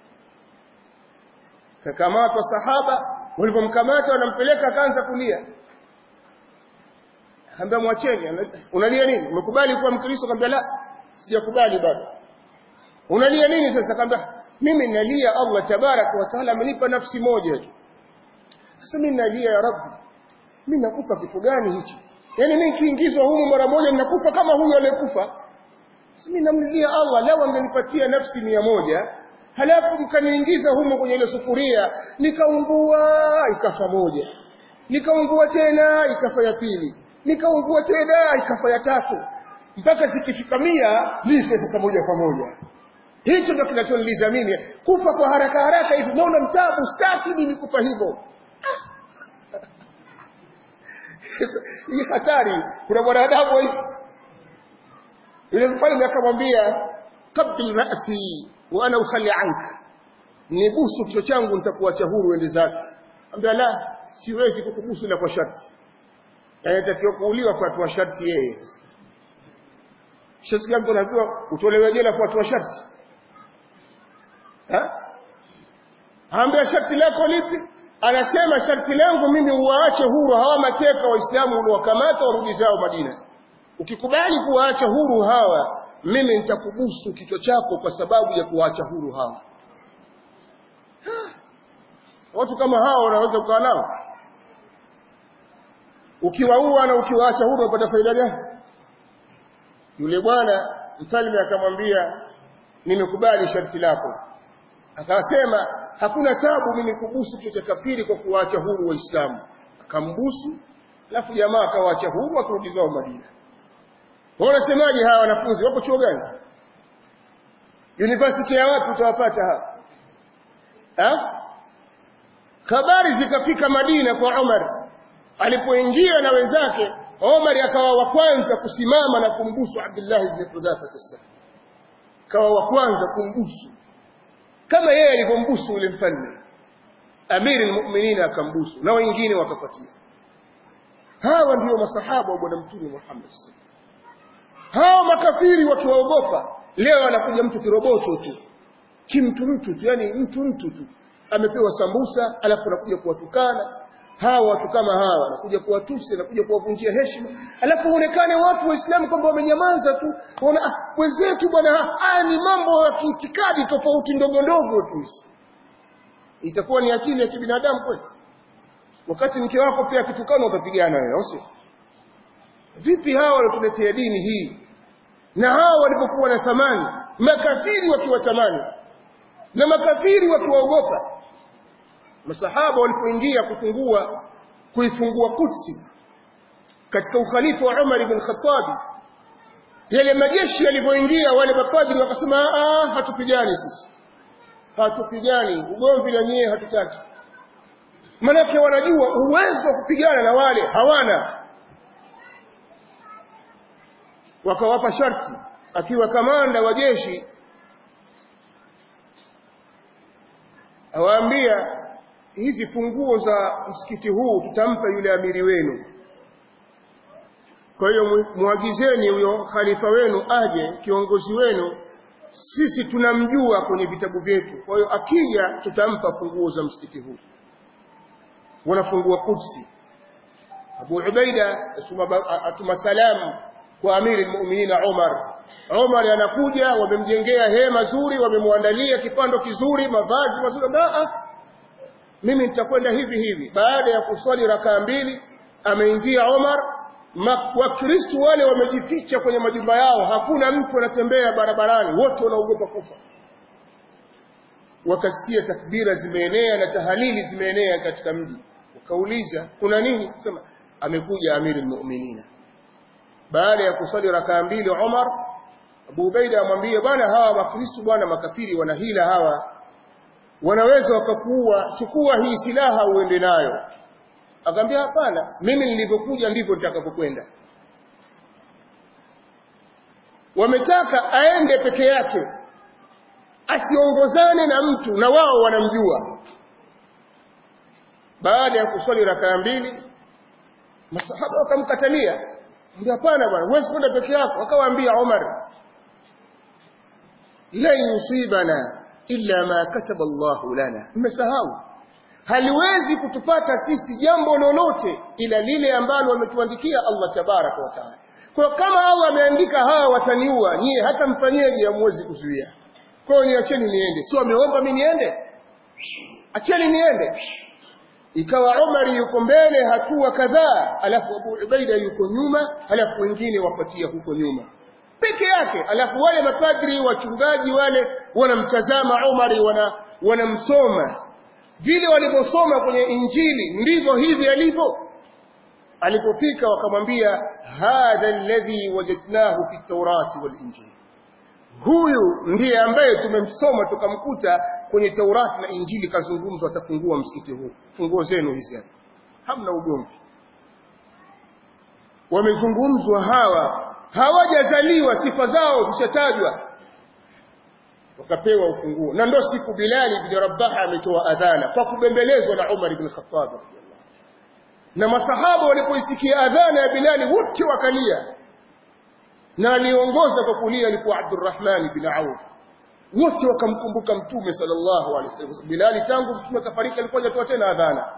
kakamatwa sahaba walipomkamata wanampeleka akaanza kulia akaambia mwacheni unalia nini umekubali kuwa mkristo akamwambia la sijakubali bado unalia nini sasa akamwambia mimi nalia Allah tabaraka wa taala amenipa nafsi moja tu sasa mimi nalia ya rabbi mimi nakupa kitu gani hichi yani mimi kiingizwa humu mara moja ninakufa kama huyo aliyekufa sasa mimi namlilia Allah leo angenipatia nafsi mia moja halafu mkaniingiza humo kwenye ile sufuria nikaungua ikafa moja nikaungua tena ikafa ya pili nikaungua tena ikafa ya tatu mpaka zikifika mia nife sasa moja kwa moja hicho ndio kinachoniliza mimi kufa kwa haraka haraka hivi naona mtabu staki mimi kufa hivyo hii hatari kuna mwanadamu hivi yule mfalme akamwambia qabil ra'si wa ana ukhali anka nibusu kichwa changu nitakuacha huru uende zake ambia la siwezi kukubusu ila kwa sharti anatakiwa kuuliwa kwa hatua sharti yeye shasikia mtu anaambiwa utolewe jela kwa hatua sharti ha ambia sharti lako lipi anasema sharti langu mimi uwaache huru hawa mateka waislamu uliowakamata warudi zao Madina ukikubali kuwaacha huru hawa mimi nitakubusu kichwa chako kwa sababu ya kuwaacha huru hawa watu kama hawa wanaweza kukaa nao ukiwaua na ukiwaacha huru unapata faida gani yule bwana mfalme akamwambia nimekubali sharti lako akasema hakuna tabu mimi kubusu kichwa cha kafiri kwa kuwaacha huru waislamu akambusu alafu jamaa akawaacha huru akarudi zao Madina wanasemaje hawa wanafunzi wako chuo gani university ya wapi utawapata hawa ha? habari zikafika Madina kwa Umar alipoingia na wenzake Umar akawa wa kwanza kusimama na kumbusu Abdullah ibn Hudhafa as kawa wa kwanza kumbusu kama yeye alivyombusu ule mfalme Amiri almu'minin akambusu na wengine wakafuatia hawa ndio masahaba wa bwana mtume Muhammad hawa makafiri wakiwaogopa leo anakuja mtu kiroboto tu kimtu mtu tu yani mtu mtu tu amepewa sambusa alafu anakuja kuwatukana hawa watu kama hawa anakuja kuwatusi anakuja kuwavunjia heshima alafu uonekane watu waislamu kwamba wamenyamaza tu waona ah, wenzetu bwana haya ni mambo ya kiitikadi tofauti ndogo ndogo tu itakuwa ni akili ya kibinadamu kweli wakati mke wako pia akitukana utapigana wewe au sio vipi hawa walituletea dini hii na hawa walipokuwa na thamani makafiri wakiwatamani na makafiri wakiwaogopa masahaba walipoingia kufungua kuifungua Kutsi katika ukhalifa wa Umar ibn Khattab yale majeshi yalipoingia wale mapadri wakasema ah hatupigani sisi hatupigani ugomvi na nyie hatutaki manake wanajua uwezo wa kupigana na wale hawana wakawapa sharti akiwa kamanda wa jeshi awaambia hizi funguo za msikiti huu tutampa yule amiri wenu kwa hiyo muagizeni huyo khalifa wenu aje kiongozi wenu sisi tunamjua kwenye vitabu vyetu kwa hiyo akija tutampa funguo za msikiti huu wanafungua Kudsi Abu Ubaida atuma salamu kwa amiri almu'minin Umar Umar anakuja wamemjengea hema zuri wamemwandalia kipando kizuri mavazi mazuri baa mimi nitakwenda hivi hivi baada ya kuswali rakaa mbili ameingia Umar wakristo wale wamejificha kwenye majumba yao hakuna mtu anatembea barabarani wote wanaogopa kufa wakasikia takbira zimeenea na tahalili zimeenea katika mji wakauliza kuna nini sema amekuja amiri almu'minina baada ya kusali rakaa mbili Umar Abu Ubaida amwambie bwana hawa wakristo bwana makafiri wana hila hawa wanaweza wakakuua chukua hii silaha uende nayo akamwambia hapana mimi nilivyokuja ndivyo nitakapokwenda wametaka aende peke yake asiongozane na mtu na wao wanamjua baada ya kuswali rakaa mbili masahaba wakamkatalia ndio hapana bwana huwezi kwenda peke yako akawaambia Umar la yusibana illa ma kataba Allahu lana mmesahau haliwezi kutupata sisi jambo lolote ila lile ambalo ametuandikia Allah tabaraka wa taala kwa kama Allah ameandika hawa wataniua nyie hata mfanyeje hamwezi kuzuia kwa hiyo niacheni niende sio ameomba mimi niende acheni niende ikawa Umar yuko mbele hatua kadhaa alafu Abu Ubaida yuko nyuma alafu wengine wapatia huko nyuma peke yake alafu wale mapadri wachungaji wale wanamtazama Umar wana wanamsoma vile walivyosoma kwenye injili ndivyo hivi alivyo alipofika wakamwambia hadha alladhi wajadnahu fi tawrati wal injili huyu ndiye ambaye tumemsoma tukamkuta kwenye Taurati na Injili kazungumzwa atafungua msikiti huu funguo zenu hizi hapa hamna ugomvi wamezungumzwa hawa hawajazaliwa sifa zao zishatajwa wakapewa ufunguo na ndo siku Bilali bin Rabah ametoa adhana kwa kubembelezwa na Umar ibn Khattab na masahaba walipoisikia adhana ya Bilali wote wakalia na aliongoza kwa kulia alikuwa Abdurrahman bin Auf wote wakamkumbuka mtume sallallahu alaihi wasallam Bilali tangu mtume kafariki alikuwa hajatoa tena adhana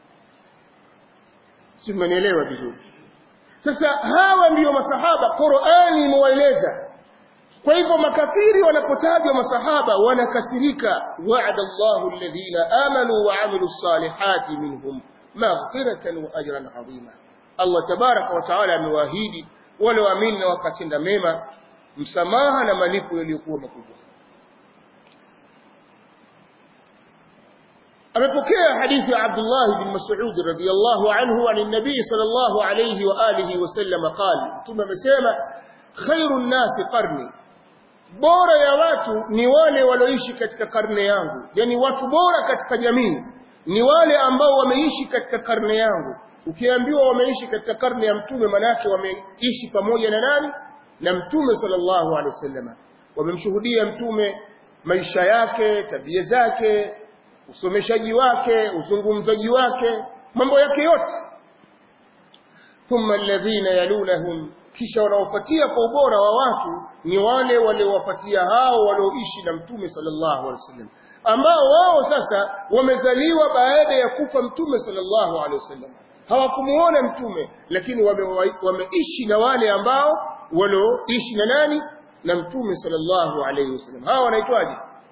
si mmenielewa vizuri sasa hawa ndiyo masahaba Qur'ani imewaeleza kwa hivyo makafiri wanapotajwa masahaba wanakasirika wa'ada Allahu alladhina amanu wa amilus salihati minhum maghfiratan wa ajran 'azima Allah tabaraka wa taala amewaahidi wale waamini na wakatenda mema msamaha na malipo yaliyokuwa makubwa amepokea hadithi ya Abdullah bin Mas'ud radhiyallahu anhu an nabii sallallahu alayhi wa alihi wasallam qala mtume amesema khairun nasi qarni bora ya watu ni wale walioishi katika karne yangu yani watu bora katika jamii ni wale ambao wameishi katika karne yangu ukiambiwa wameishi katika karne ya mtume manake wameishi pamoja na nani na mtume sallallahu alaihi wasallam wamemshuhudia mtume maisha yake tabia zake usomeshaji wake uzungumzaji wake mambo yake yote thumma alladhina yalunahum kisha wanaofuatia kwa ubora wa watu ni wale waliowafuatia hao walioishi na mtume sallallahu alaihi wasallam ambao wao sasa wamezaliwa baada ya kufa mtume sallallahu alaihi wasallam hawakumuona mtume lakini wameishi wame na wale ambao walioishi na nani na mtume sallallahu alaihi wasallam hawa wanaitwaje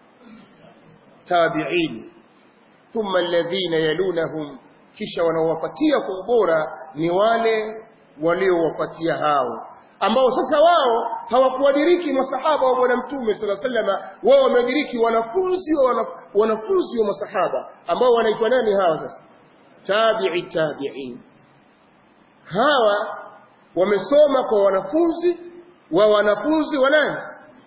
tabi'in thumma alladhina yalunahum kisha wanaowapatia kwa ubora ni wale waliowapatia hao ambao sasa wao hawakuadiriki masahaba wa bwana mtume sallallahu alaihi wasallam wao wameadiriki wanafunzi wa wanafunzi wa masahaba ambao wanaitwa nani hawa sasa tabi'i tabi'in hawa wamesoma kwa wanafunzi wa wanafunzi wa nani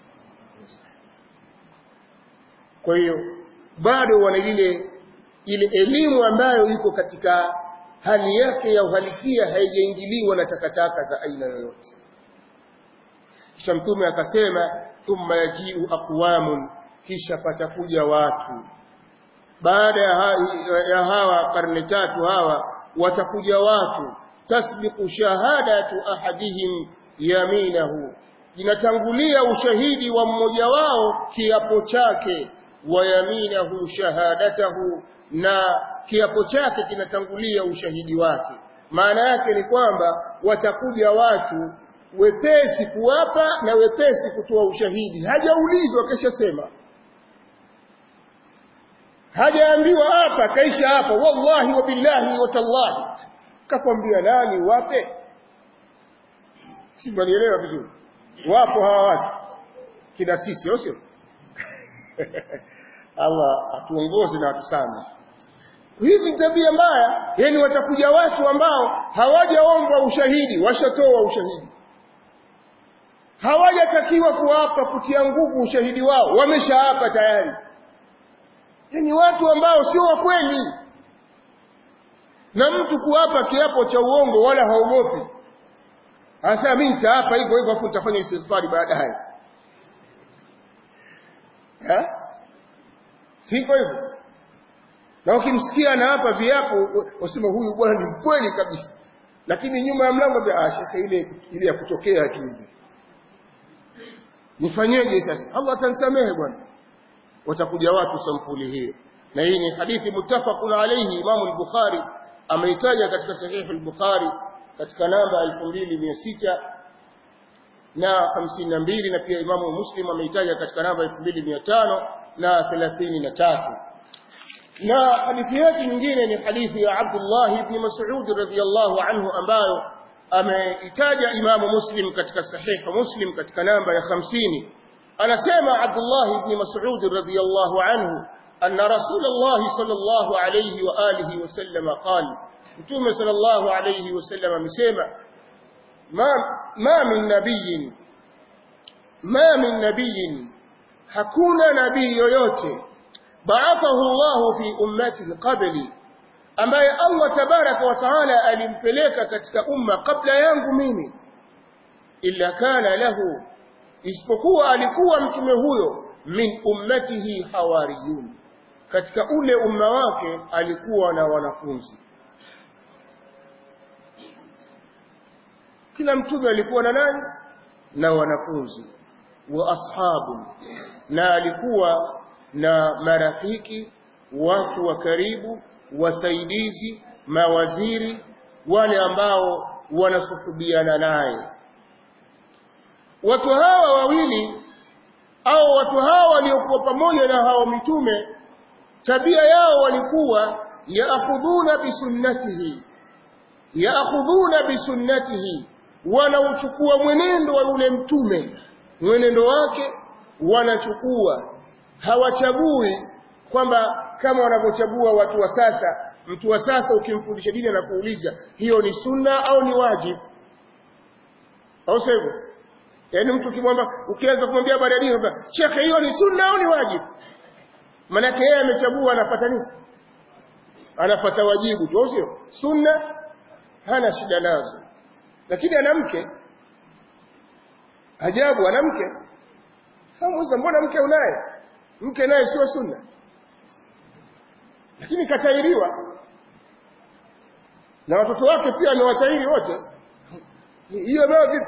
kwa hiyo bado wana ile ile elimu ambayo iko katika hali yake ya uhalisia haijaingiliwa na takataka za aina yoyote kisha mtume akasema thumma yajiu aqwamun kisha patakuja watu baada ya, ha ya hawa karne tatu hawa watakuja watu tasbiqu shahadatu ahadihim yaminahu inatangulia ushahidi wa mmoja wao kiapo chake wa yaminahu shahadatahu na kiapo chake kinatangulia ushahidi wake maana yake ni kwamba watakuja watu wepesi kuwapa na wepesi kutoa ushahidi hajaulizwa kesha sema hajaambiwa hapa kaisha hapa wallahi wa billahi wa tallahi kakwambia nani wape si mwanielewa vizuri wapo hawa watu kina sisi sio Allah atuongoze na atusame hivi tabia mbaya yani watakuja watu ambao hawajaomba ushahidi washatoa ushahidi hawajatakiwa kuwapa kutia nguvu ushahidi wao wameshaapa tayari yani watu ambao sio wa kweli na mtu kuapa kiapo cha uongo wala haogopi hasa mimi nitaapa hivyo hivyo afu nitafanya istighfari baadaye eh siko hivyo na ukimsikia na hapa viapo wasema huyu bwana ni kweli kabisa lakini nyuma ya mlango ah shekhe ile ile ya kutokea tu hivi nifanyeje sasa Allah atanisamehe bwana watakuja watu sampuli hiyo na hii ni hadithi muttafaqun alayhi Imam al-Bukhari ameitaja katika sahih al-Bukhari katika namba 2600 na 52 na pia Imam Muslim ameitaja katika namba 2500 na 33 na hadithi yake nyingine ni hadithi ya Abdullah ibn Mas'ud radhiyallahu anhu ambayo ameitaja Imam Muslim katika sahih Muslim katika namba ya 50 anasema Abdullah ibn Mas'ud radhiyallahu anhu أن رسول الله صلى الله عليه وآله وسلم قال متوم صلى الله عليه وسلم مسيما ما, ما من نبي ما من نبي hakuna nabii yoyote ba'athahu Allah fi ummati qabli ambaye Allah tabaraka wa taala alimpeleka katika umma kabla yangu mimi illa kana lahu isipokuwa alikuwa mtume huyo min ummatihi hawariyun katika ule umma wake alikuwa na wanafunzi kila mtume alikuwa na nani na wanafunzi wa ashabu na alikuwa na marafiki watu wa karibu wasaidizi mawaziri wale ambao wanasuhubiana naye watu hawa wawili au watu hawa waliokuwa pamoja na hao mitume tabia yao walikuwa yaakhudhuna bisunnatihi yaakhudhuna bisunnatihi wanauchukua mwenendo wa yule mtume mwenendo wake wanachukua hawachagui kwamba kama wanavyochagua watu wa sasa mtu wa sasa ukimfundisha dini anakuuliza hiyo ni sunna au ni wajibu au sivyo yaani mtu ukimwambia ukianza kumwambia habari ya dini anambia shekhe hiyo ni sunna au ni wajibu manake yeye amechagua anapata nini anapata wajibu tu sio sunna hana shida nazo lakini ana mke ajabu ana mke hamuza mbona mke unaye mke naye sio sunna lakini katairiwa na watoto wake pia amewatairi wote hiyo nayo vipi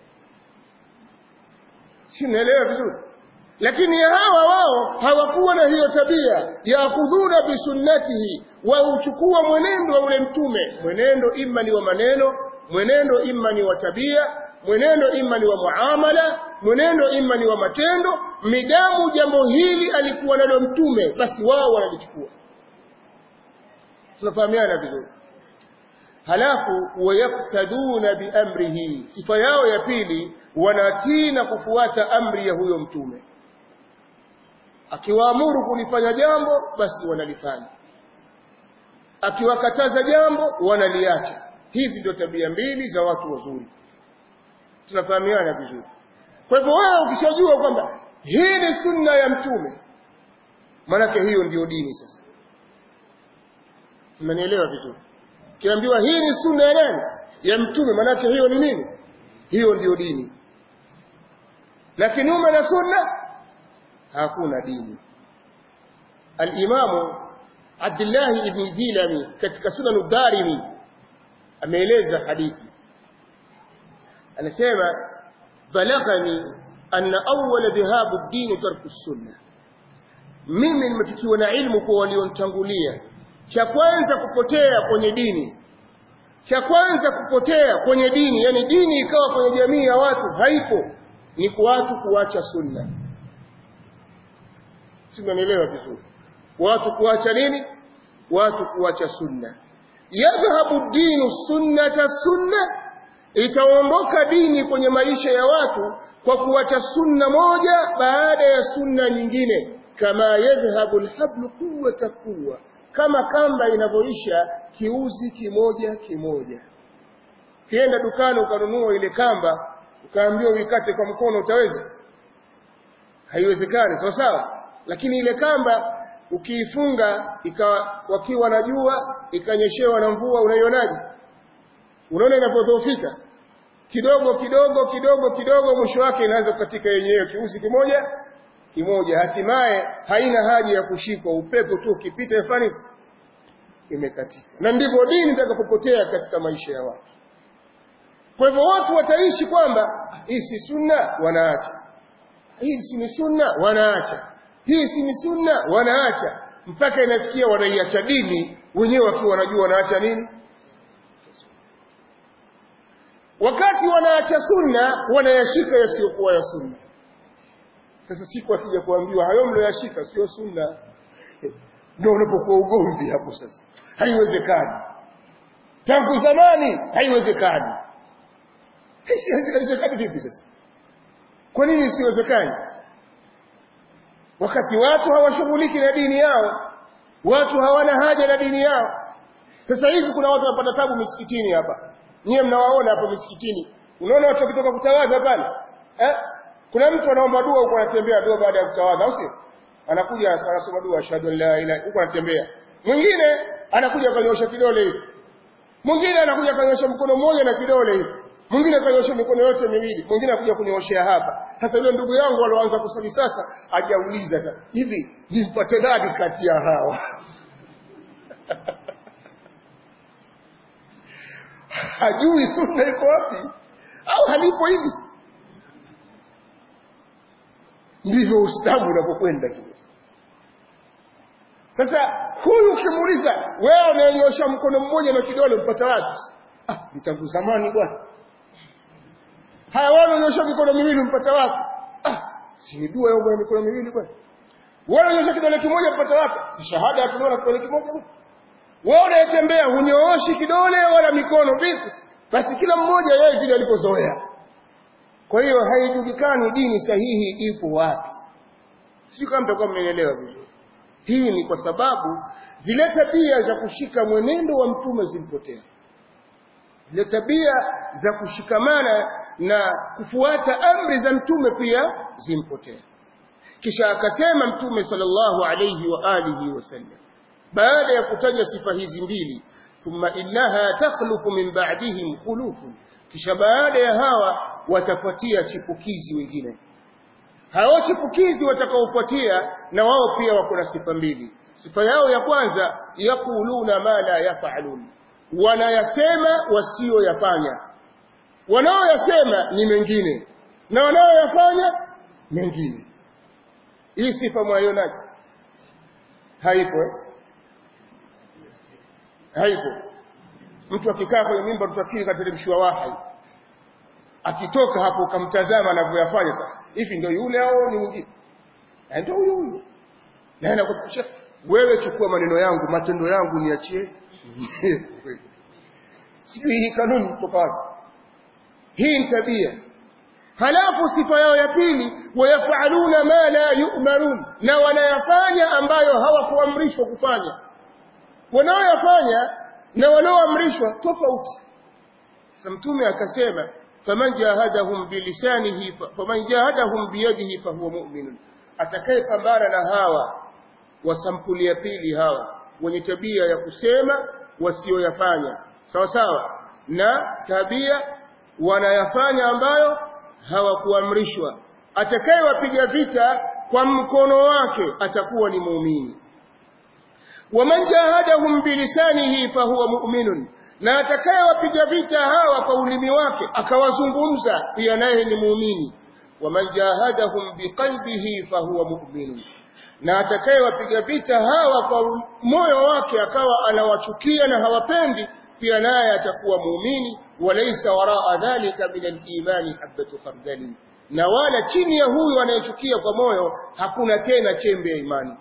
si naelewa vizuri lakini hawa wao hawakuwa na hiyo tabia yaakhudhuna bisunnatihi wauchukua mwenendo wa ule mtume mwenendo imma ni wa maneno mwenendo imma ni wa tabia mwenendo imma ni wa muamala mwenendo imma ni wa matendo midamu jambo hili alikuwa nalo mtume basi wao wanalichukua tunafahamiana vizuri halafu wayaktaduna biamrihi sifa yao ya pili wanatii na kufuata amri ya huyo mtume akiwaamuru kulifanya jambo basi wanalifanya akiwakataza jambo wanaliacha hizi ndio tabia mbili za watu wazuri tunafahamiana vizuri kwa hivyo wewe ukishajua kwamba hii ni sunna ya mtume maanake hiyo ndiyo dini sasa mnanielewa vizuri kiambiwa hii ni sunna ya nani ya mtume maanake hiyo ni nini hiyo ndiyo dini na kinyume na sunna hakuna dini al-imamu Abdullah ibn Jilani katika sunan ad-Darimi ameeleza hadithi anasema balaghani anna awwala dhahabu ad-din tarku as-sunnah mimi nimefikiwa na ilmu kwa walionitangulia cha kwanza kupotea kwenye dini cha kwanza kupotea kwenye dini yani dini ikawa kwenye jamii ya watu haipo ni kwa watu kuacha sunna si unanielewa vizuri watu kuacha nini watu kuacha sunna yadhhabu dinu sunnata sunna itaondoka dini kwenye maisha ya watu kwa kuacha sunna moja baada ya sunna nyingine kama yadhhabu alhablu quwwata quwwa kama kamba inavyoisha kiuzi kimoja kimoja kienda dukani ukanunua ile kamba ukaambiwa uikate kwa mkono utaweza haiwezekani sawa sawa lakini ile kamba ukiifunga ikawa wakiwa na jua ikanyeshewa na mvua unaionaje unaona inapodhoofika kidogo kidogo kidogo kidogo mwisho wake inaanza kukatika yenyewe kiuzi kimoja kimoja hatimaye haina haja ya kushikwa upepo tu ukipita ifani imekatika na ndivyo dini itakapopotea katika maisha ya watu kwa hivyo watu wataishi kwamba hii si sunna wanaacha hii si ni sunna wanaacha hii si ni sunna wanaacha mpaka inafikia wanaiacha dini wenyewe wakiwa wanajua wanaacha nini wakati wanaacha sunna wanayashika yasiyokuwa ya sunna sasa siku akija kuambiwa hayo mlioyashika sio sunna ndio unapokuwa ugomvi hapo sasa haiwezekani tangu zamani haiwezekani haiwezekani vipi sasa kwa nini isiwezekani wakati watu hawashughuliki na dini yao watu hawana haja na dini yao sasa hivi kuna watu wanapata tabu misikitini hapa nyie mnawaona hapa misikitini unaona watu wakitoka kutawadha pale eh? kuna mtu anaomba dua huko anatembea dua baada ya kutawadha au sio anakuja anasoma dua ashhadu an la ilaha huko anatembea mwingine anakuja kanyosha kidole hivi mwingine anakuja kanyosha mkono mmoja na kidole hivi mwingine kanyosha mikono yote miwili mwingine anakuja kunyooshea hapa sasa yule ndugu yangu alioanza kusali sasa ajauliza sasa hivi nimpate nani kati ya hawa hajui sunna iko wapi au halipo hivi ndivyo ustamu unapokwenda kile sasa huyu ukimuuliza wewe unayenyosha mkono mmoja na kidole mpata wapi ah mtangu zamani bwana haya wewe unaonyesha mikono miwili mpata wapi ah si ni dua ya mikono miwili bwana wewe unaonyesha kidole kimoja mpata wapi si shahada tunaona kidole kimoja bwana wewe unayetembea hunyooshi kidole wala mikono vipi basi kila mmoja yeye vile alipozoea kwa hiyo haijulikani dini sahihi ipo wapi sio kama mtakuwa mmenielewa vizuri hii ni kwa sababu zile tabia za kushika mwenendo wa mtume zilipotea zile tabia za kushikamana na kufuata amri za mtume pia zimpotea kisha akasema mtume sallallahu alayhi wa alihi wasallam baada ya kutaja sifa hizi mbili thumma innaha takhluqu min ba'dihim khulufun kisha baada ya hawa watafuatia chipukizi wengine hao chipukizi watakaofuatia na wao pia wako na sifa mbili sifa yao ya kwanza yakuluna ma la yafalun wanayasema wasiyoyafanya wanaoyasema ni mengine na wanaoyafanya mengine hii sifa mwaionaje haipo eh? haipo mtu akikaa kwenye mimba tutafikiri kateremshiwa wahai akitoka hapo ukamtazama anavyoyafanya sasa hivi ndio yule au ni mwingine ndio huyo huyo na anakupisha wewe chukua maneno yangu matendo yangu niachie sijui hii kanuni kutoka wapi hii ni tabia halafu sifa yao ya pili wayafaluna ma la yu'marun na wanayafanya ambayo hawakuamrishwa kufanya wanaoyafanya na wanaoamrishwa tofauti sasa mtume akasema faman jahadahum bilisanihi faman jahadahum biyadihi fahuwa mu'minun atakayepambana na hawa wa sampuli ya pili hawa wenye tabia ya kusema wasioyafanya sawa sawa na tabia wanayafanya ambayo hawakuamrishwa atakayewapiga vita kwa mkono wake atakuwa ni muumini waman jahadahum bilisanihi fahuwa mu'minun na atakayewapiga vita hawa kwa ulimi wake akawazungumza pia naye ni muumini waman jahadahum biqalbihi fahuwa mu'minun na atakayewapiga vita hawa kwa moyo wake akawa anawachukia na hawapendi pia naye atakuwa muumini walaysa waraa dhalika min al-imani habatu khardali na wala chini ya huyu anayechukia kwa moyo hakuna tena chembe ya imani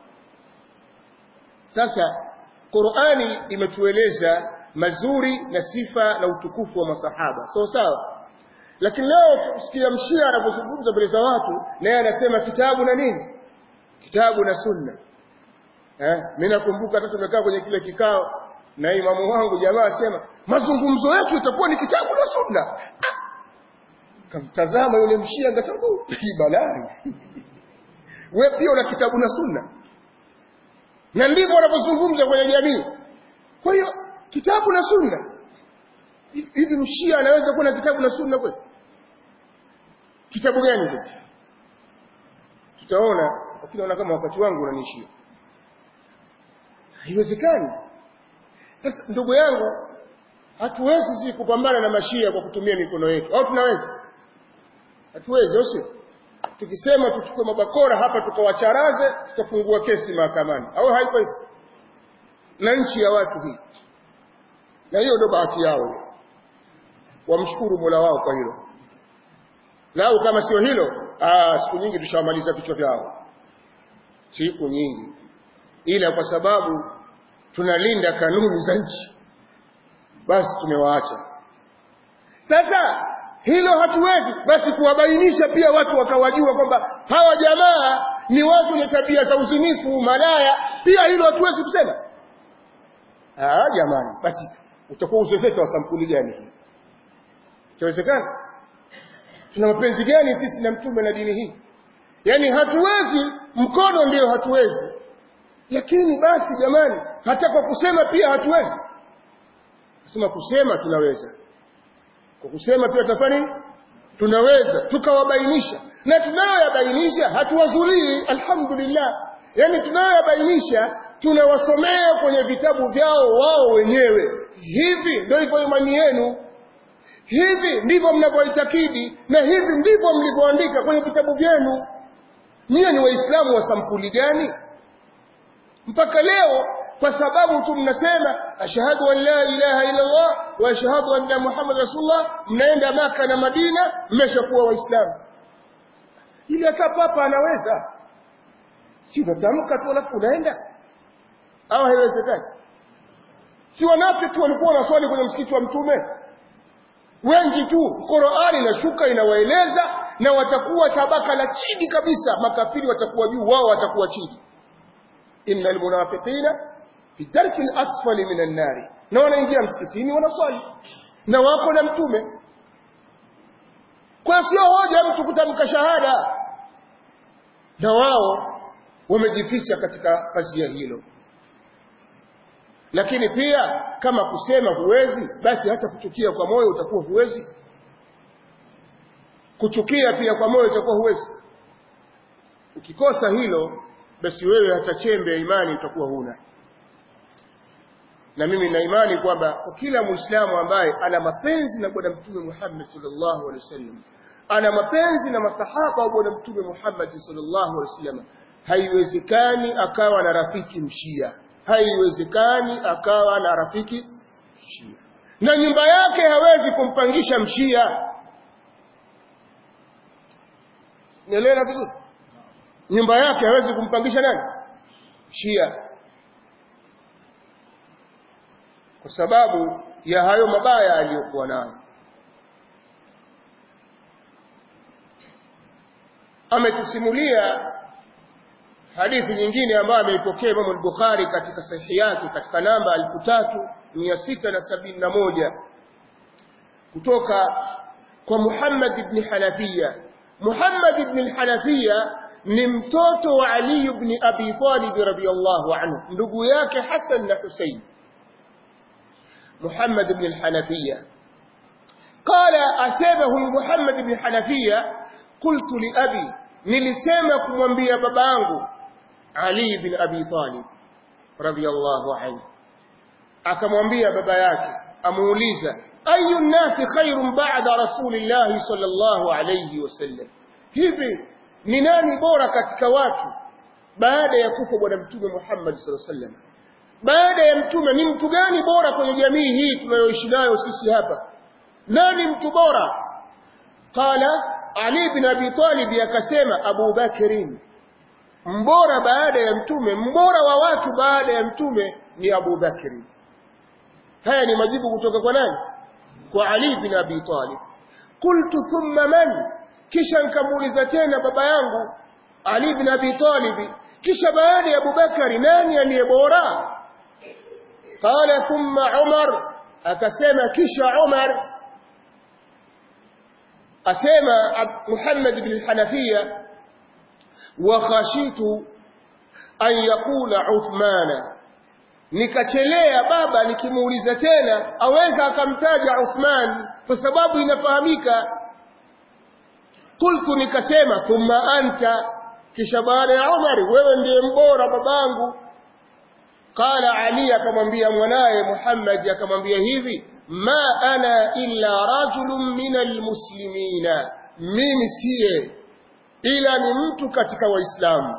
sasa Qur'ani imetueleza mazuri na sifa na utukufu wa masahaba sawa so, sawa lakini leo tusikia mshia anapozungumza mbele za watu naye anasema kitabu na nini kitabu na sunna eh mimi nakumbuka hata tumekaa kwenye kile kikao na imamu wangu jamaa asema mazungumzo yetu itakuwa ni kitabu na sunna kamtazama yule mshia ngasema hii balai wewe pia una kitabu na sunna na ndivyo wanapozungumza kwenye jamii kwa hiyo kitabu na sunna hivi mshia anaweza kuwa na kitabu na sunna kweli kitabu gani hicho tutaona lakini naona kama wakati wangu unanishia haiwezekani sasa ndugu yangu hatuwezi sisi kupambana na mashia kwa kutumia mikono yetu au tunaweza hatuwezi au sio tukisema tuchukue mabakora hapa tukawacharaze tutafungua kesi mahakamani au haiko hivyo na nchi ya watu hii na hiyo ndio bahati yao wamshukuru Mola wao kwa hilo lau kama sio hilo aa, siku nyingi tushawamaliza vichwa vyao siku nyingi ila kwa sababu tunalinda kanuni za nchi basi tumewaacha sasa hilo hatuwezi basi kuwabainisha pia watu wakawajua kwamba hawa jamaa ni watu wenye tabia za uzinifu malaya pia hilo hatuwezi kusema ah jamani basi utakuwa uzezeta wa sampuli gani hii itawezekana tuna mapenzi gani sisi na mtume na dini hii yaani hatuwezi mkono ndio hatuwezi lakini basi jamani hata kwa kusema pia hatuwezi kusema kusema tunaweza kwa kusema pia tutafanya nini tunaweza tukawabainisha na tunayoyabainisha hatuwazulii alhamdulillah yaani tunayoyabainisha tunawasomea kwenye vitabu vyao wao wenyewe hivi ndio hivyo imani yenu hivi ndivyo mnavyoitakidi na hivi ndivyo mlivyoandika kwenye vitabu vyenu nyie ni waislamu wa sampuli gani mpaka leo kwa sababu tu mnasema ashhadu an la ilaha illa Allah wa ashhadu anna Muhammad rasulullah mnaenda maka na Madina mmeshakuwa waislamu ili hata papa anaweza si unatamka tu alafu unaenda au haiwezekani si wanafiki walikuwa wanaswali kwenye msikiti wa mtume wengi tu Qur'ani inashuka inawaeleza na watakuwa tabaka la chini kabisa makafiri watakuwa juu wao watakuwa chini innal munafiqina fi darki al-asfali minan nari na wanaingia msikitini wanaswali na wako na mtume kwa sio hoja mtu kutamka shahada na wao wamejificha katika pazia hilo lakini pia kama kusema huwezi basi hata kuchukia kwa moyo utakuwa huwezi kuchukia pia kwa moyo utakuwa huwezi ukikosa hilo basi wewe hata chembe ya imani utakuwa huna na mimi na imani kwamba kwa kila muislamu ambaye ana mapenzi na bwana mtume Muhammad sallallahu alaihi wasallam ana mapenzi na masahaba wa bwana mtume Muhammad sallallahu alaihi wasallam haiwezekani akawa na rafiki mshia haiwezekani akawa na rafiki mshia na nyumba yake hawezi kumpangisha mshia nielewa vizuri nyumba yake hawezi kumpangisha nani shia kwa sababu ya hayo mabaya aliyokuwa nayo ametusimulia hadithi nyingine ambayo ameipokea Imam al-Bukhari katika sahihi yake katika namba 3671 kutoka kwa Muhammad ibn Hanafiya Muhammad ibn al-Hanafiya ni mtoto wa Ali ibn Abi Talib radhiyallahu anhu ndugu yake Hassan na Hussein Muhammad ibn al-Hanafiya قال أسابه محمد بن حنفية قلت لأبي nilisema kumwambia babangu Ali bin Abi Talib radhiyallahu anhu akamwambia baba yake amuuliza ayu nasi khairun ba'da rasulillahi sallallahu alayhi wasallam hivi ni nani bora katika watu baada ya kufa bwana mtume Muhammad sallallahu alayhi wasallam baada ya mtume ni mtu gani bora kwenye jamii hii tunayoishi nayo sisi hapa nani mtu bora qala ali bin Abi Talib akasema Abu Bakrin mbora baada ya mtume mbora wa watu baada ya mtume ni Abu Bakri haya ni majibu kutoka kwa nani kwa Ali bin Abi Talib qultu thumma man kisha nikamuuliza tena baba yangu Ali bin Abi Talib kisha baada ya Abu Bakari nani aliye bora qala thumma Umar akasema kisha Umar asema Muhammad bin Hanafiya wa khashitu an yakula Uthmana nikachelea baba nikimuuliza tena aweza akamtaja Uthman kwa sababu inafahamika kultu nikasema thumma anta kisha baada ya Umar wewe ndiye mbora babangu qala ali akamwambia mwanaye muhammad akamwambia hivi ma ana illa rajulun min almuslimina mimi siye ila ni mtu katika waislamu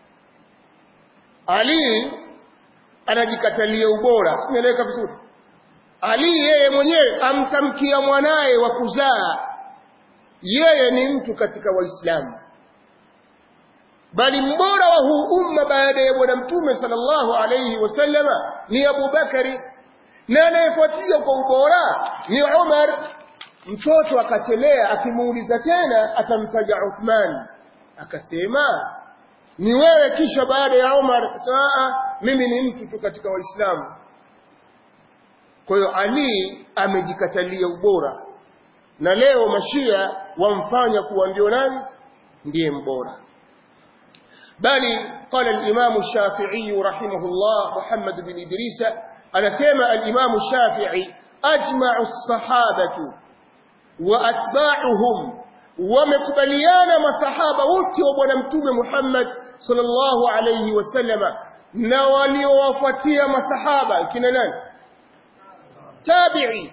ali anajikatalia ubora simeleka vizuri ali yeye mwenyewe amtamkia mwanaye wa kuzaa yeye ni mtu katika waislamu bali mbora wa huu umma baada ya bwana mtume sallallahu alayhi wasallama ni Abu Bakari na anayefuatia kwa ubora ni Umar mtoto akachelea akimuuliza tena atamtaja Uthman akasema ni wewe kisha baada ya Umar saa mimi ni mtu tu katika waislamu kwa hiyo Ali amejikatalia ubora na leo mashia wamfanya kuwa ndio nani ndiye mbora bali qala al-imam ash-shafi'i rahimahullah Muhammad bin Idris anasema al-imam ash-shafi'i ajma'u as-sahabatu wa atba'uhum wamekubaliana masahaba wote wa bwana mtume Muhammad sallallahu alayhi wasallama na waliowafuatia masahaba kina nani tabi'i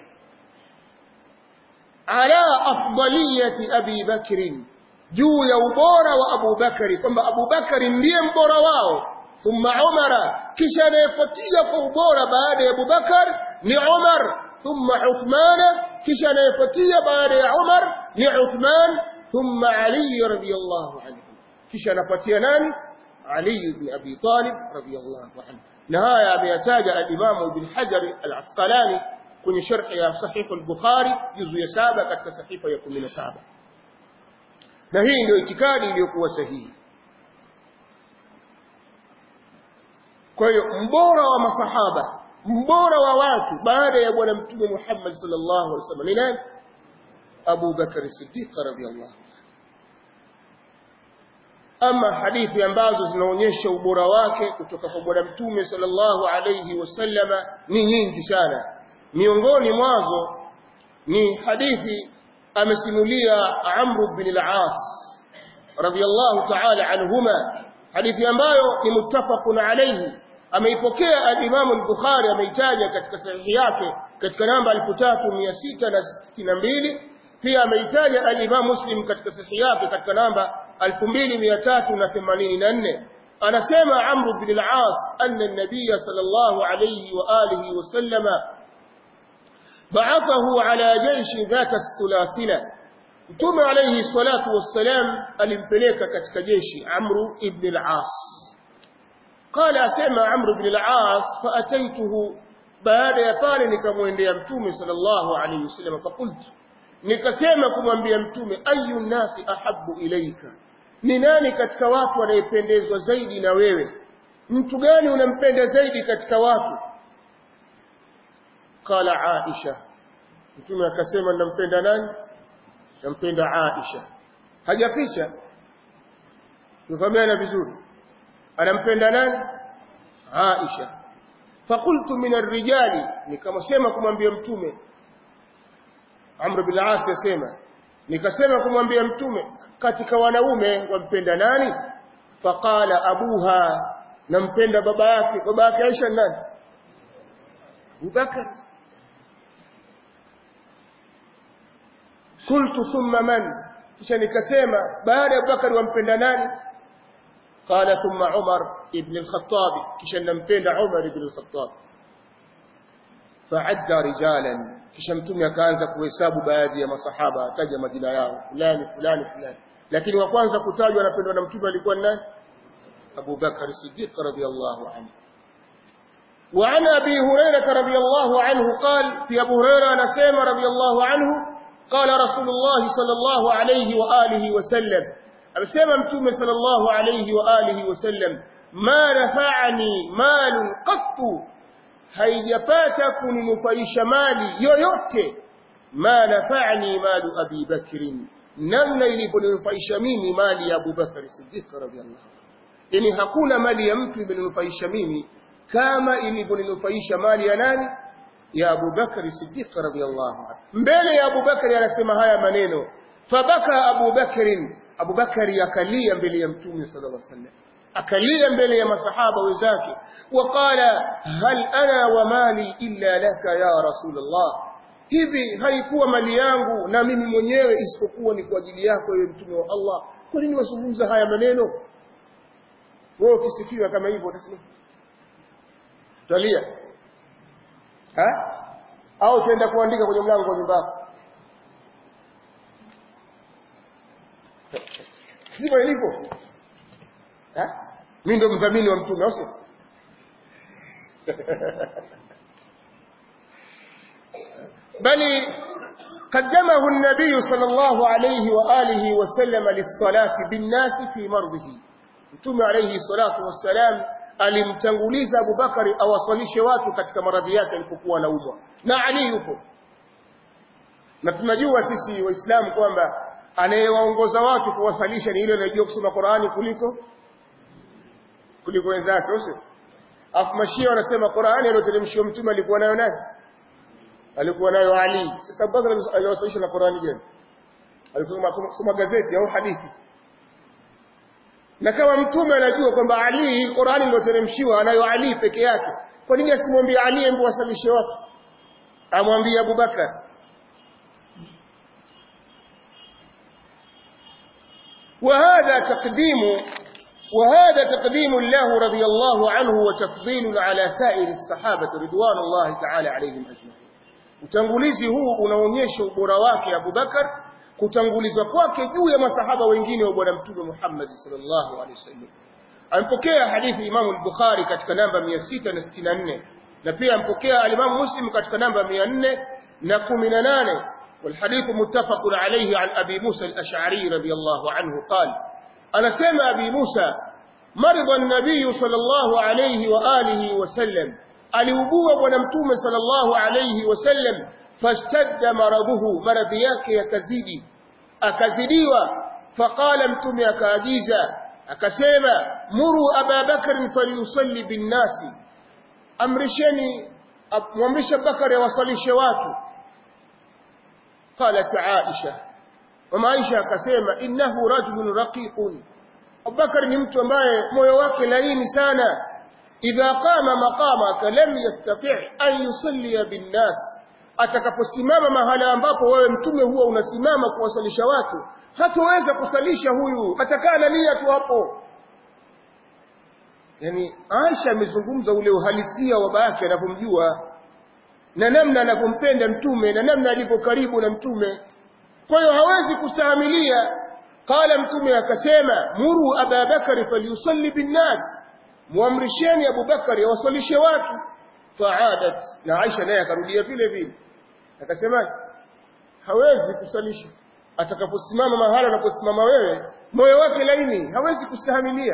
ala afdaliyati abi bakrin juu ya ubora wa Abu Bakari kwamba Abu Bakari ndiye mbora wao thumma Umara kisha anayefuatia kwa ubora baada ya Abu Bakar ni Umar thumma Uthman kisha anayefuatia baada ya Umar ni Uthman thumma Ali radhiyallahu anhu kisha anafuatia nani Ali ibn Abi Talib radhiyallahu anhu na haya ameyataja al-Imam Ibn Hajar al-Asqalani kwenye sharh ya Sahih al-Bukhari juzu ya saba katika sahifa ya 17 na hii ndio itikadi iliyokuwa sahihi kwa hiyo mbora wa masahaba mbora wa watu baada ya bwana mtume Muhammad sallallahu alaihi wasallam ni nani Abu Bakar Siddiq radhiyallahu ama hadithi ambazo zinaonyesha ubora wake kutoka kwa bwana mtume sallallahu alaihi wasallama ni nyingi sana miongoni mwazo ni hadithi amesimulia Amr bin al-As radiyallahu ta'ala anhuma hadithi ambayo ni muttafaqun alayhi ameipokea al-Imam al-Bukhari ameitaja katika sahihi yake katika namba 3662 pia ameitaja al-Imam Muslim katika sahihi yake katika namba 2384 anasema Amr bin al-As anna an-nabiy sallallahu alayhi wa alihi wa sallama بعثه على جيش ذات السلاسلة Mtume alayhi salatu wassalam alimpeleka katika jeshi Amru ibn al-As. Qala asema Amru ibn al-As faataituhu baada ya pale nikamwendea Mtume sallallahu alayhi wasallam fakultu nikasema kumwambia Mtume ayu nasi ahabbu ilaika ni nani katika watu anayependezwa zaidi na wewe mtu gani unampenda zaidi katika watu qala Aisha Mtume akasema nampenda nani nampenda Aisha hajaficha tufahamiana vizuri anampenda nani Aisha fakultu min arrijali nikamsema kumwambia mtume Amr bin As yasema nikasema kumwambia mtume katika wanaume wampenda nani faqala abuha nampenda baba yake baba yake Aisha nani Abubakar qultu thumma man kisha nikasema baada ya Abubakar wampenda nani qala thumma Umar ibn al-Khattab kisha nampenda Umar ibn al-Khattab fa'adda rijalan kisha mtume akaanza kuhesabu baadhi ya masahaba ataja majina yao fulani fulani fulani lakini wa kwanza kutajwa anapendwa na mtume alikuwa ni nani Abu Bakar Siddiq radhiyallahu anhu وعن أبي هريرة رضي الله عنه قال في أبو هريرة نسيم رضي الله عنه قال رسول الله صلى الله عليه وآله وسلم أبسيما متوم صلى الله عليه وآله وسلم ما نفعني مال قط haijapata kuninufaisha mali yoyote ma nafa'ni malu abi bakrin namna iliponinufaisha mimi mali ya Abu Bakar Siddiq radhiyallahu yani hakuna mali ya mtu imeninufaisha mimi kama iliponinufaisha mali ya nani ya Abu Bakar Siddiq radhiyallahu anhu mbele ya Abu Bakar anasema haya maneno fabaka Abu Bakr Abu Bakar akalia mbele ya Mtume sallallahu alaihi wasallam akalia mbele ya masahaba wenzake waqala hal ana wa mali illa laka ya rasulullah hivi haikuwa mali yangu na mimi mwenyewe isipokuwa ni kwa ajili yako ewe mtume wa Allah kwa nini wazungumza haya maneno wewe ukisifiwa kama hivyo utasema utalia ha au utaenda kuandika kwenye mlango wa nyumba yako sivyo ilivyo ha mimi ndo mdhamini wa mtume au sio bali قدمه النبي صلى الله عليه وآله وسلم للصلاة بالناس في مرضه mtume alayhi salatu wassalam alimtanguliza Abubakari awasalishe watu katika maradhi yake alipokuwa anaumwa na Ali yupo na tunajua sisi waislamu kwamba anayewaongoza watu kuwasalisha ni yule anayejua kusoma Qur'ani kuliko kuliko wenzake sio afu mashia wanasema Qur'ani aliyoteremshiwa mtume alikuwa nayo nani alikuwa nayo Ali sasa Abubakar aliwasalisha na Qur'ani gani alikuwa kusoma gazeti au hadithi na kama mtume anajua kwamba Ali Qur'ani iliyoteremshiwa anayo Ali peke yake kwa nini asimwambie Ali embe wasalishe watu amwambie Abubakar وهذا تقديم وهذا تقديم الله رضي الله عنه وتفضيل على سائر الصحابة رضوان الله تعالى عليهم أجمعين utangulizi huu unaonyesha ubora wake Abu Bakar kutangulizwa kwake juu ya masahaba wengine wa bwana mtume Muhammad sallallahu alaihi wasallam ampokea hadithi Imam al-Bukhari katika namba 664 na pia ampokea al-Imam Muslim katika namba 418 والحديث متفق عليه عن أبي موسى الأشعري رضي الله عنه قال أنا سمع أبي موسى مرض النبي صلى الله عليه وآله وسلم aliugua bwana mtume sallallahu alayhi wasallam fashtadda maraduhu maradhi yake yakazidi akazidiwa faqala mtume akaagiza akasema muru ababakar falyusalli binnasi amrisheni mwamrisha bakari awasalishe watu qalat aisha mama aisha akasema innahu rajulun raqiqun abubakar ni mtu ambaye moyo wake laini sana idha qama maqamaka lam yastati' an yusalli binnas atakaposimama mahala ambapo wewe mtume huwa unasimama kuwasalisha watu hatoweza kusalisha huyu atakaa na nia tu hapo yani Aisha amezungumza ule uhalisia wa baba yake anavyomjua na namna anavyompenda mtume na namna alivyo karibu na mtume kwa hiyo hawezi kustahimilia qala mtume akasema muru ababakari falyusalli binnas muamrisheni Abubakari awasalishe watu faadat na Aisha naye akarudia vile vile akasema hawezi kusalisha atakaposimama mahala unaposimama wewe moyo wake laini hawezi kustahimilia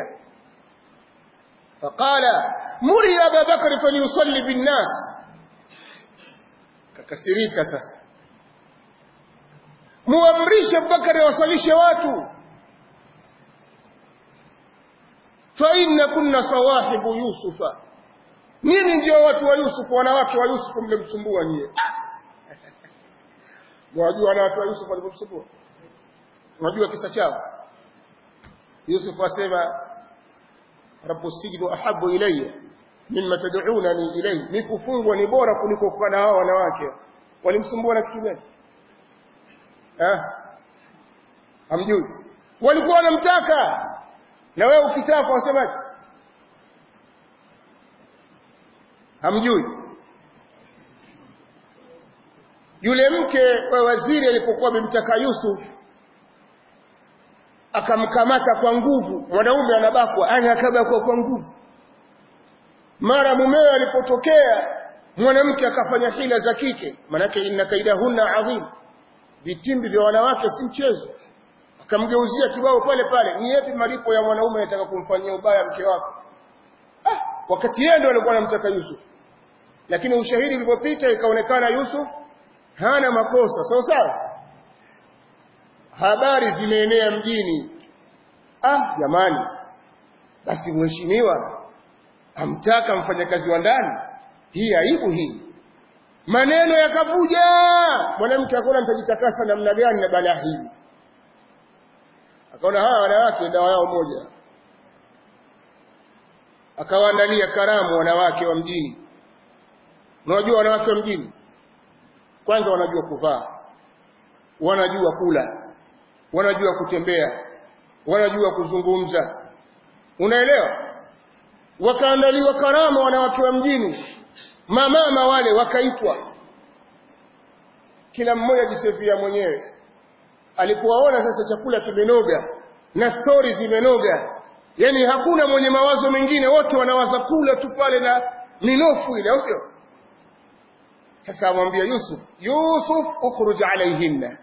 faqala muri Abubakari falyusalli binnas kakasirika sasa muamrishe Abubakari awasalishe watu فإن كنا صواحب يوسف nini ndio watu wa Yusuf wanawake wa Yusuf mlimsumbua nyie mwajua wanawake wa Yusuf walimsumbua mwajua kisa chao Yusuf asema rabbu sijnu ahabbu ilayya mimma tad'unani ilayhi ni kufungwa ni bora kuliko kuwa na hao wanawake walimsumbua na kitu gani eh hamjui walikuwa wanamtaka na wewe ukitaka wasemaje hamjui yule mke wa waziri alipokuwa amemtaka Yusuf akamkamata kwa nguvu mwanaume anabakwa anakabakwa kwa nguvu mara mumewe alipotokea mwanamke akafanya hila za kike manake inna kaidahunna adhim vitimbi vya wanawake si mchezo akamgeuzia kibao pale pale ni yapi malipo ya mwanaume anataka kumfanyia ubaya mke wako ah wakati yeye ndio alikuwa anamtaka Yusuf lakini ushahidi ulipopita ikaonekana Yusuf hana makosa sawa sawa habari zimeenea mjini ah jamani basi mheshimiwa amtaka mfanyakazi wa ndani hii aibu hii maneno yakavuja mwanamke akaona nitajitakasa namna gani na balaa hili akaona hawa wanawake dawa yao moja akawaandalia karamu wanawake wa mjini unajua wanawake wa mjini kwanza wanajua kuvaa wanajua kula wanajua kutembea wanajua kuzungumza unaelewa wakaandaliwa karama wanawake wa mjini mamama wale wakaitwa kila mmoja jisefia mwenyewe alipowaona sasa chakula kimenoga na stori zimenoga yani hakuna mwenye mawazo mengine wote wanawaza kula tu pale na minofu ile au sio sasa amwambia Yusuf Yusuf ukhruj alaihinna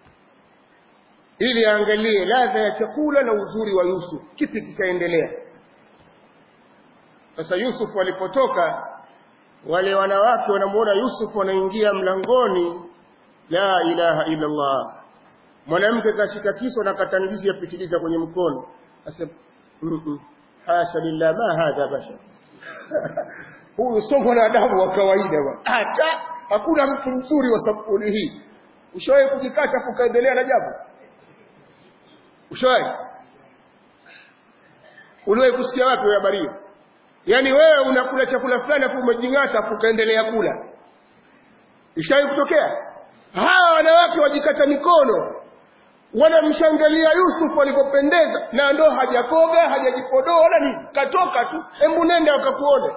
ili aangalie ladha ya chakula na uzuri wa Yusuf kipi kikaendelea sasa Yusuf alipotoka wale wanawake wanamuona Yusuf wanaingia mlangoni la ilaha illa Allah mwanamke kashika kiso na katangizi yapitiliza kwenye mkono asema mm -mm. hasha lillah ma hadha bashar huyu sio mwanadamu wa kawaida bwana hata hakuna mtu mzuri wa sampuli hii ushawahi kujikata ukaendelea na jambo ushawahi uliwahi kusikia wapi wewe habari hiyo yaani wewe unakula chakula fulani afu umejingata afu ukaendelea kula ishawahi kutokea hawa wanawake wajikata mikono wanamshangilia Yusuf alipopendeza na ndo hajakoga hajajipodoa wala nini katoka tu hebu nenda wakakuone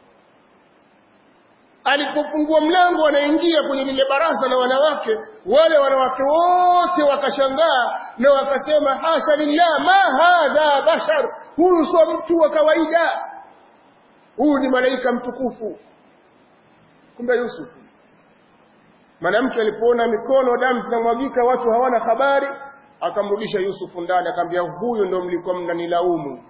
alipofungua mlango anaingia kwenye lile baraza la wanawake wale wanawake wote wakashangaa na wakasema hasha lillah ma hadha bashar huyu sio mtu wa kawaida huyu ni malaika mtukufu kumbe Yusuf mwanamke alipoona mikono damu zinamwagika watu hawana habari akamrudisha Yusufu ndani akamwambia huyu ndo mlikuwa mnanilaumu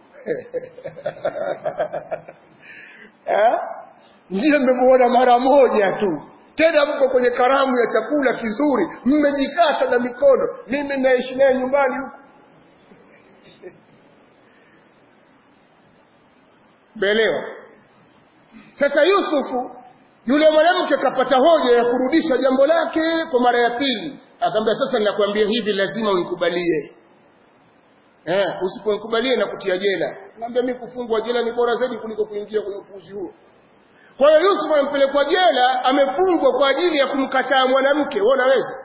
eh ndiye mmemuona mara moja tu tena mko kwenye karamu ya chakula kizuri mmejikata na mikono mimi naishi naye nyumbani huko Belewa. Sasa Yusufu yule mwanamke kapata hoja ya kurudisha jambo lake kwa mara ya pili. Akamwambia sasa ninakwambia hivi lazima unikubalie. Eh, usiponikubalie na kutia jela. Naambia mimi kufungwa jela ni bora zaidi kuliko kuingia kwenye upuuzi huo. Kwa hiyo Yusuf amepelekwa jela, amefungwa kwa ajili ya kumkataa mwanamke. Wewe unaweza?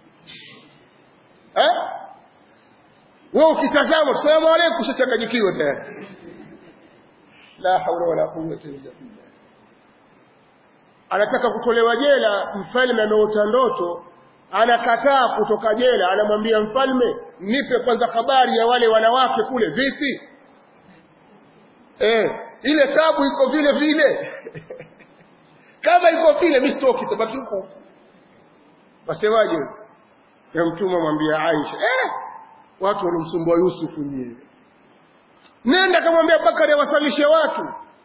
Eh? Wewe ukitazama, salamu alaykum, ushachanganyikiwa tayari. La haula wala quwwata illa billah. Anataka kutolewa jela, mfalme ameota ndoto, anakataa kutoka jela, anamwambia mfalme, nipe kwanza habari ya wale wanawake kule vipi? Eh, ile tabu iko vile vile. Kama iko vile mimi sitoki tabaki huko. Wasemaje? Ya mtume mwambia Aisha, eh, watu walimsumbua Yusufu nyewe. Nenda kamwambia Bakari awasalishe watu.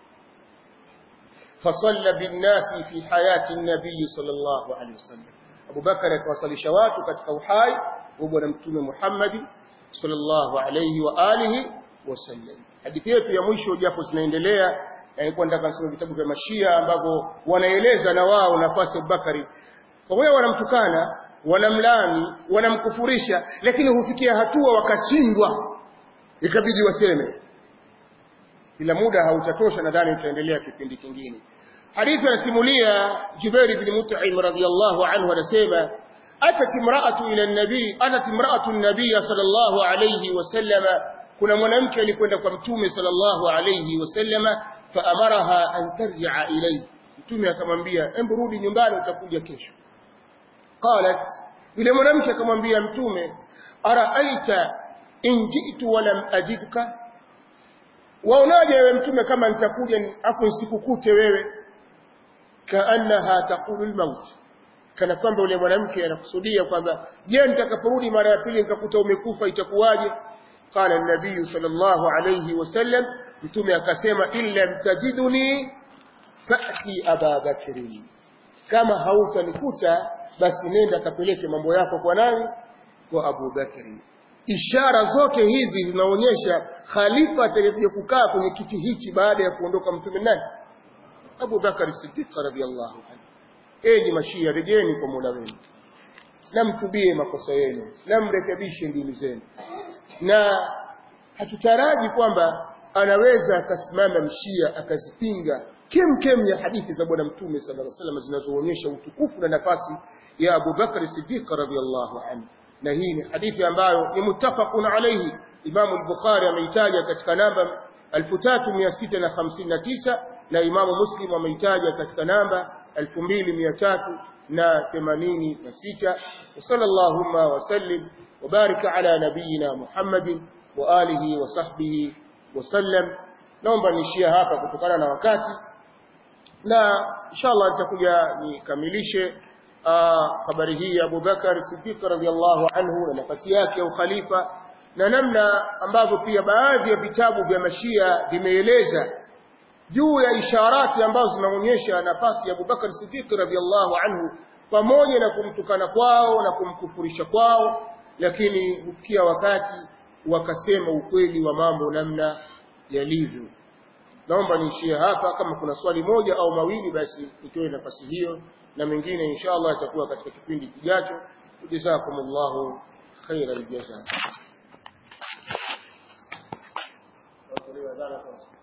فصلى بالناس في حياة النبي صلى الله عليه وسلم أبو بكر akawasalisha watu katika uhai wa bwana mtume Muhammad sallallahu alayhi wa alihi wasallam hadithi yetu ya mwisho japo zinaendelea ilikuwa nataka nisome vitabu vya mashia ambavyo wanaeleza na wao nafasi ya Bakari pamoja wanamtukana wanamlani wanamkufurisha lakini hufikia hatua wakashindwa ikabidi waseme ila muda hautatosha nadhani tutaendelea kipindi kingine hadithi anasimulia Jubair ibn Mut'im radhiyallahu anhu anasema atat imra'atu ila an-nabi atat imra'atu an-nabiy sallallahu alayhi wasallama kuna mwanamke alikwenda kwa mtume sallallahu alayhi wasallama faamaraha an tarji'a ilayhi mtume akamwambia hebu rudi nyumbani utakuja kesho qalat yule mwanamke akamwambia mtume araaita in ji'tu wa lam ajidka waonaje wewe mtume kama nitakuja afu nisikukute wewe kaannaha taqulu almaut kana kwamba yule mwanamke anakusudia kwamba je nitakaporudi mara ya pili nikakuta umekufa itakuwaje qala an-nabiy sallallahu alayhi wasallam mtume akasema illa mtajiduni fa'ti aba bakri kama hautanikuta basi nenda kapeleke mambo yako kwa nani kwa Abu Bakri ishara zote hizi zinaonyesha khalifa atakayekuja kukaa kwenye kiti hichi baada ya kuondoka mtume nani Abu Bakar Siddiq radhiyallahu anhu enyi mashia rejeni kwa Mola wenu na mtubie makosa yenu na mrekebishe ndimi zenu na hatutaraji kwamba anaweza akasimama mshia akazipinga kem kem ya hadithi za bwana mtume sallallahu alaihi wasallam zinazoonyesha utukufu na nafasi ya Abu Bakr Siddiq radhiyallahu anhu na hii ni hadithi ambayo ni muttafaqun alayhi Imam al-Bukhari ameitaja katika namba 3659 na Imam Muslim ameitaja katika namba 2386 sallallahu wa sallim wa barika ala nabiyyina Muhammadin wa alihi wa sahbihi wa sallam naomba nishia hapa kutokana na wakati na inshallah nitakuja nikamilishe habari hii ya Abu Bakar Siddiq radhiallahu anhu na nafasi yake ya ukhalifa na namna ambavyo pia baadhi ya vitabu vya mashia vimeeleza juu ya isharati ambazo zinaonyesha nafasi ya Abu Bakar Siddiq radhiallahu anhu pamoja na kumtukana kwao na kumkufurisha kwao lakini hufikia wakati wakasema ukweli wa mambo namna yalivyo naomba niishie hapa kama kuna swali moja au mawili basi nitoe nafasi hiyo na mengine inshallah yatakuwa katika kipindi kijacho jazakumullahu khairal jazaa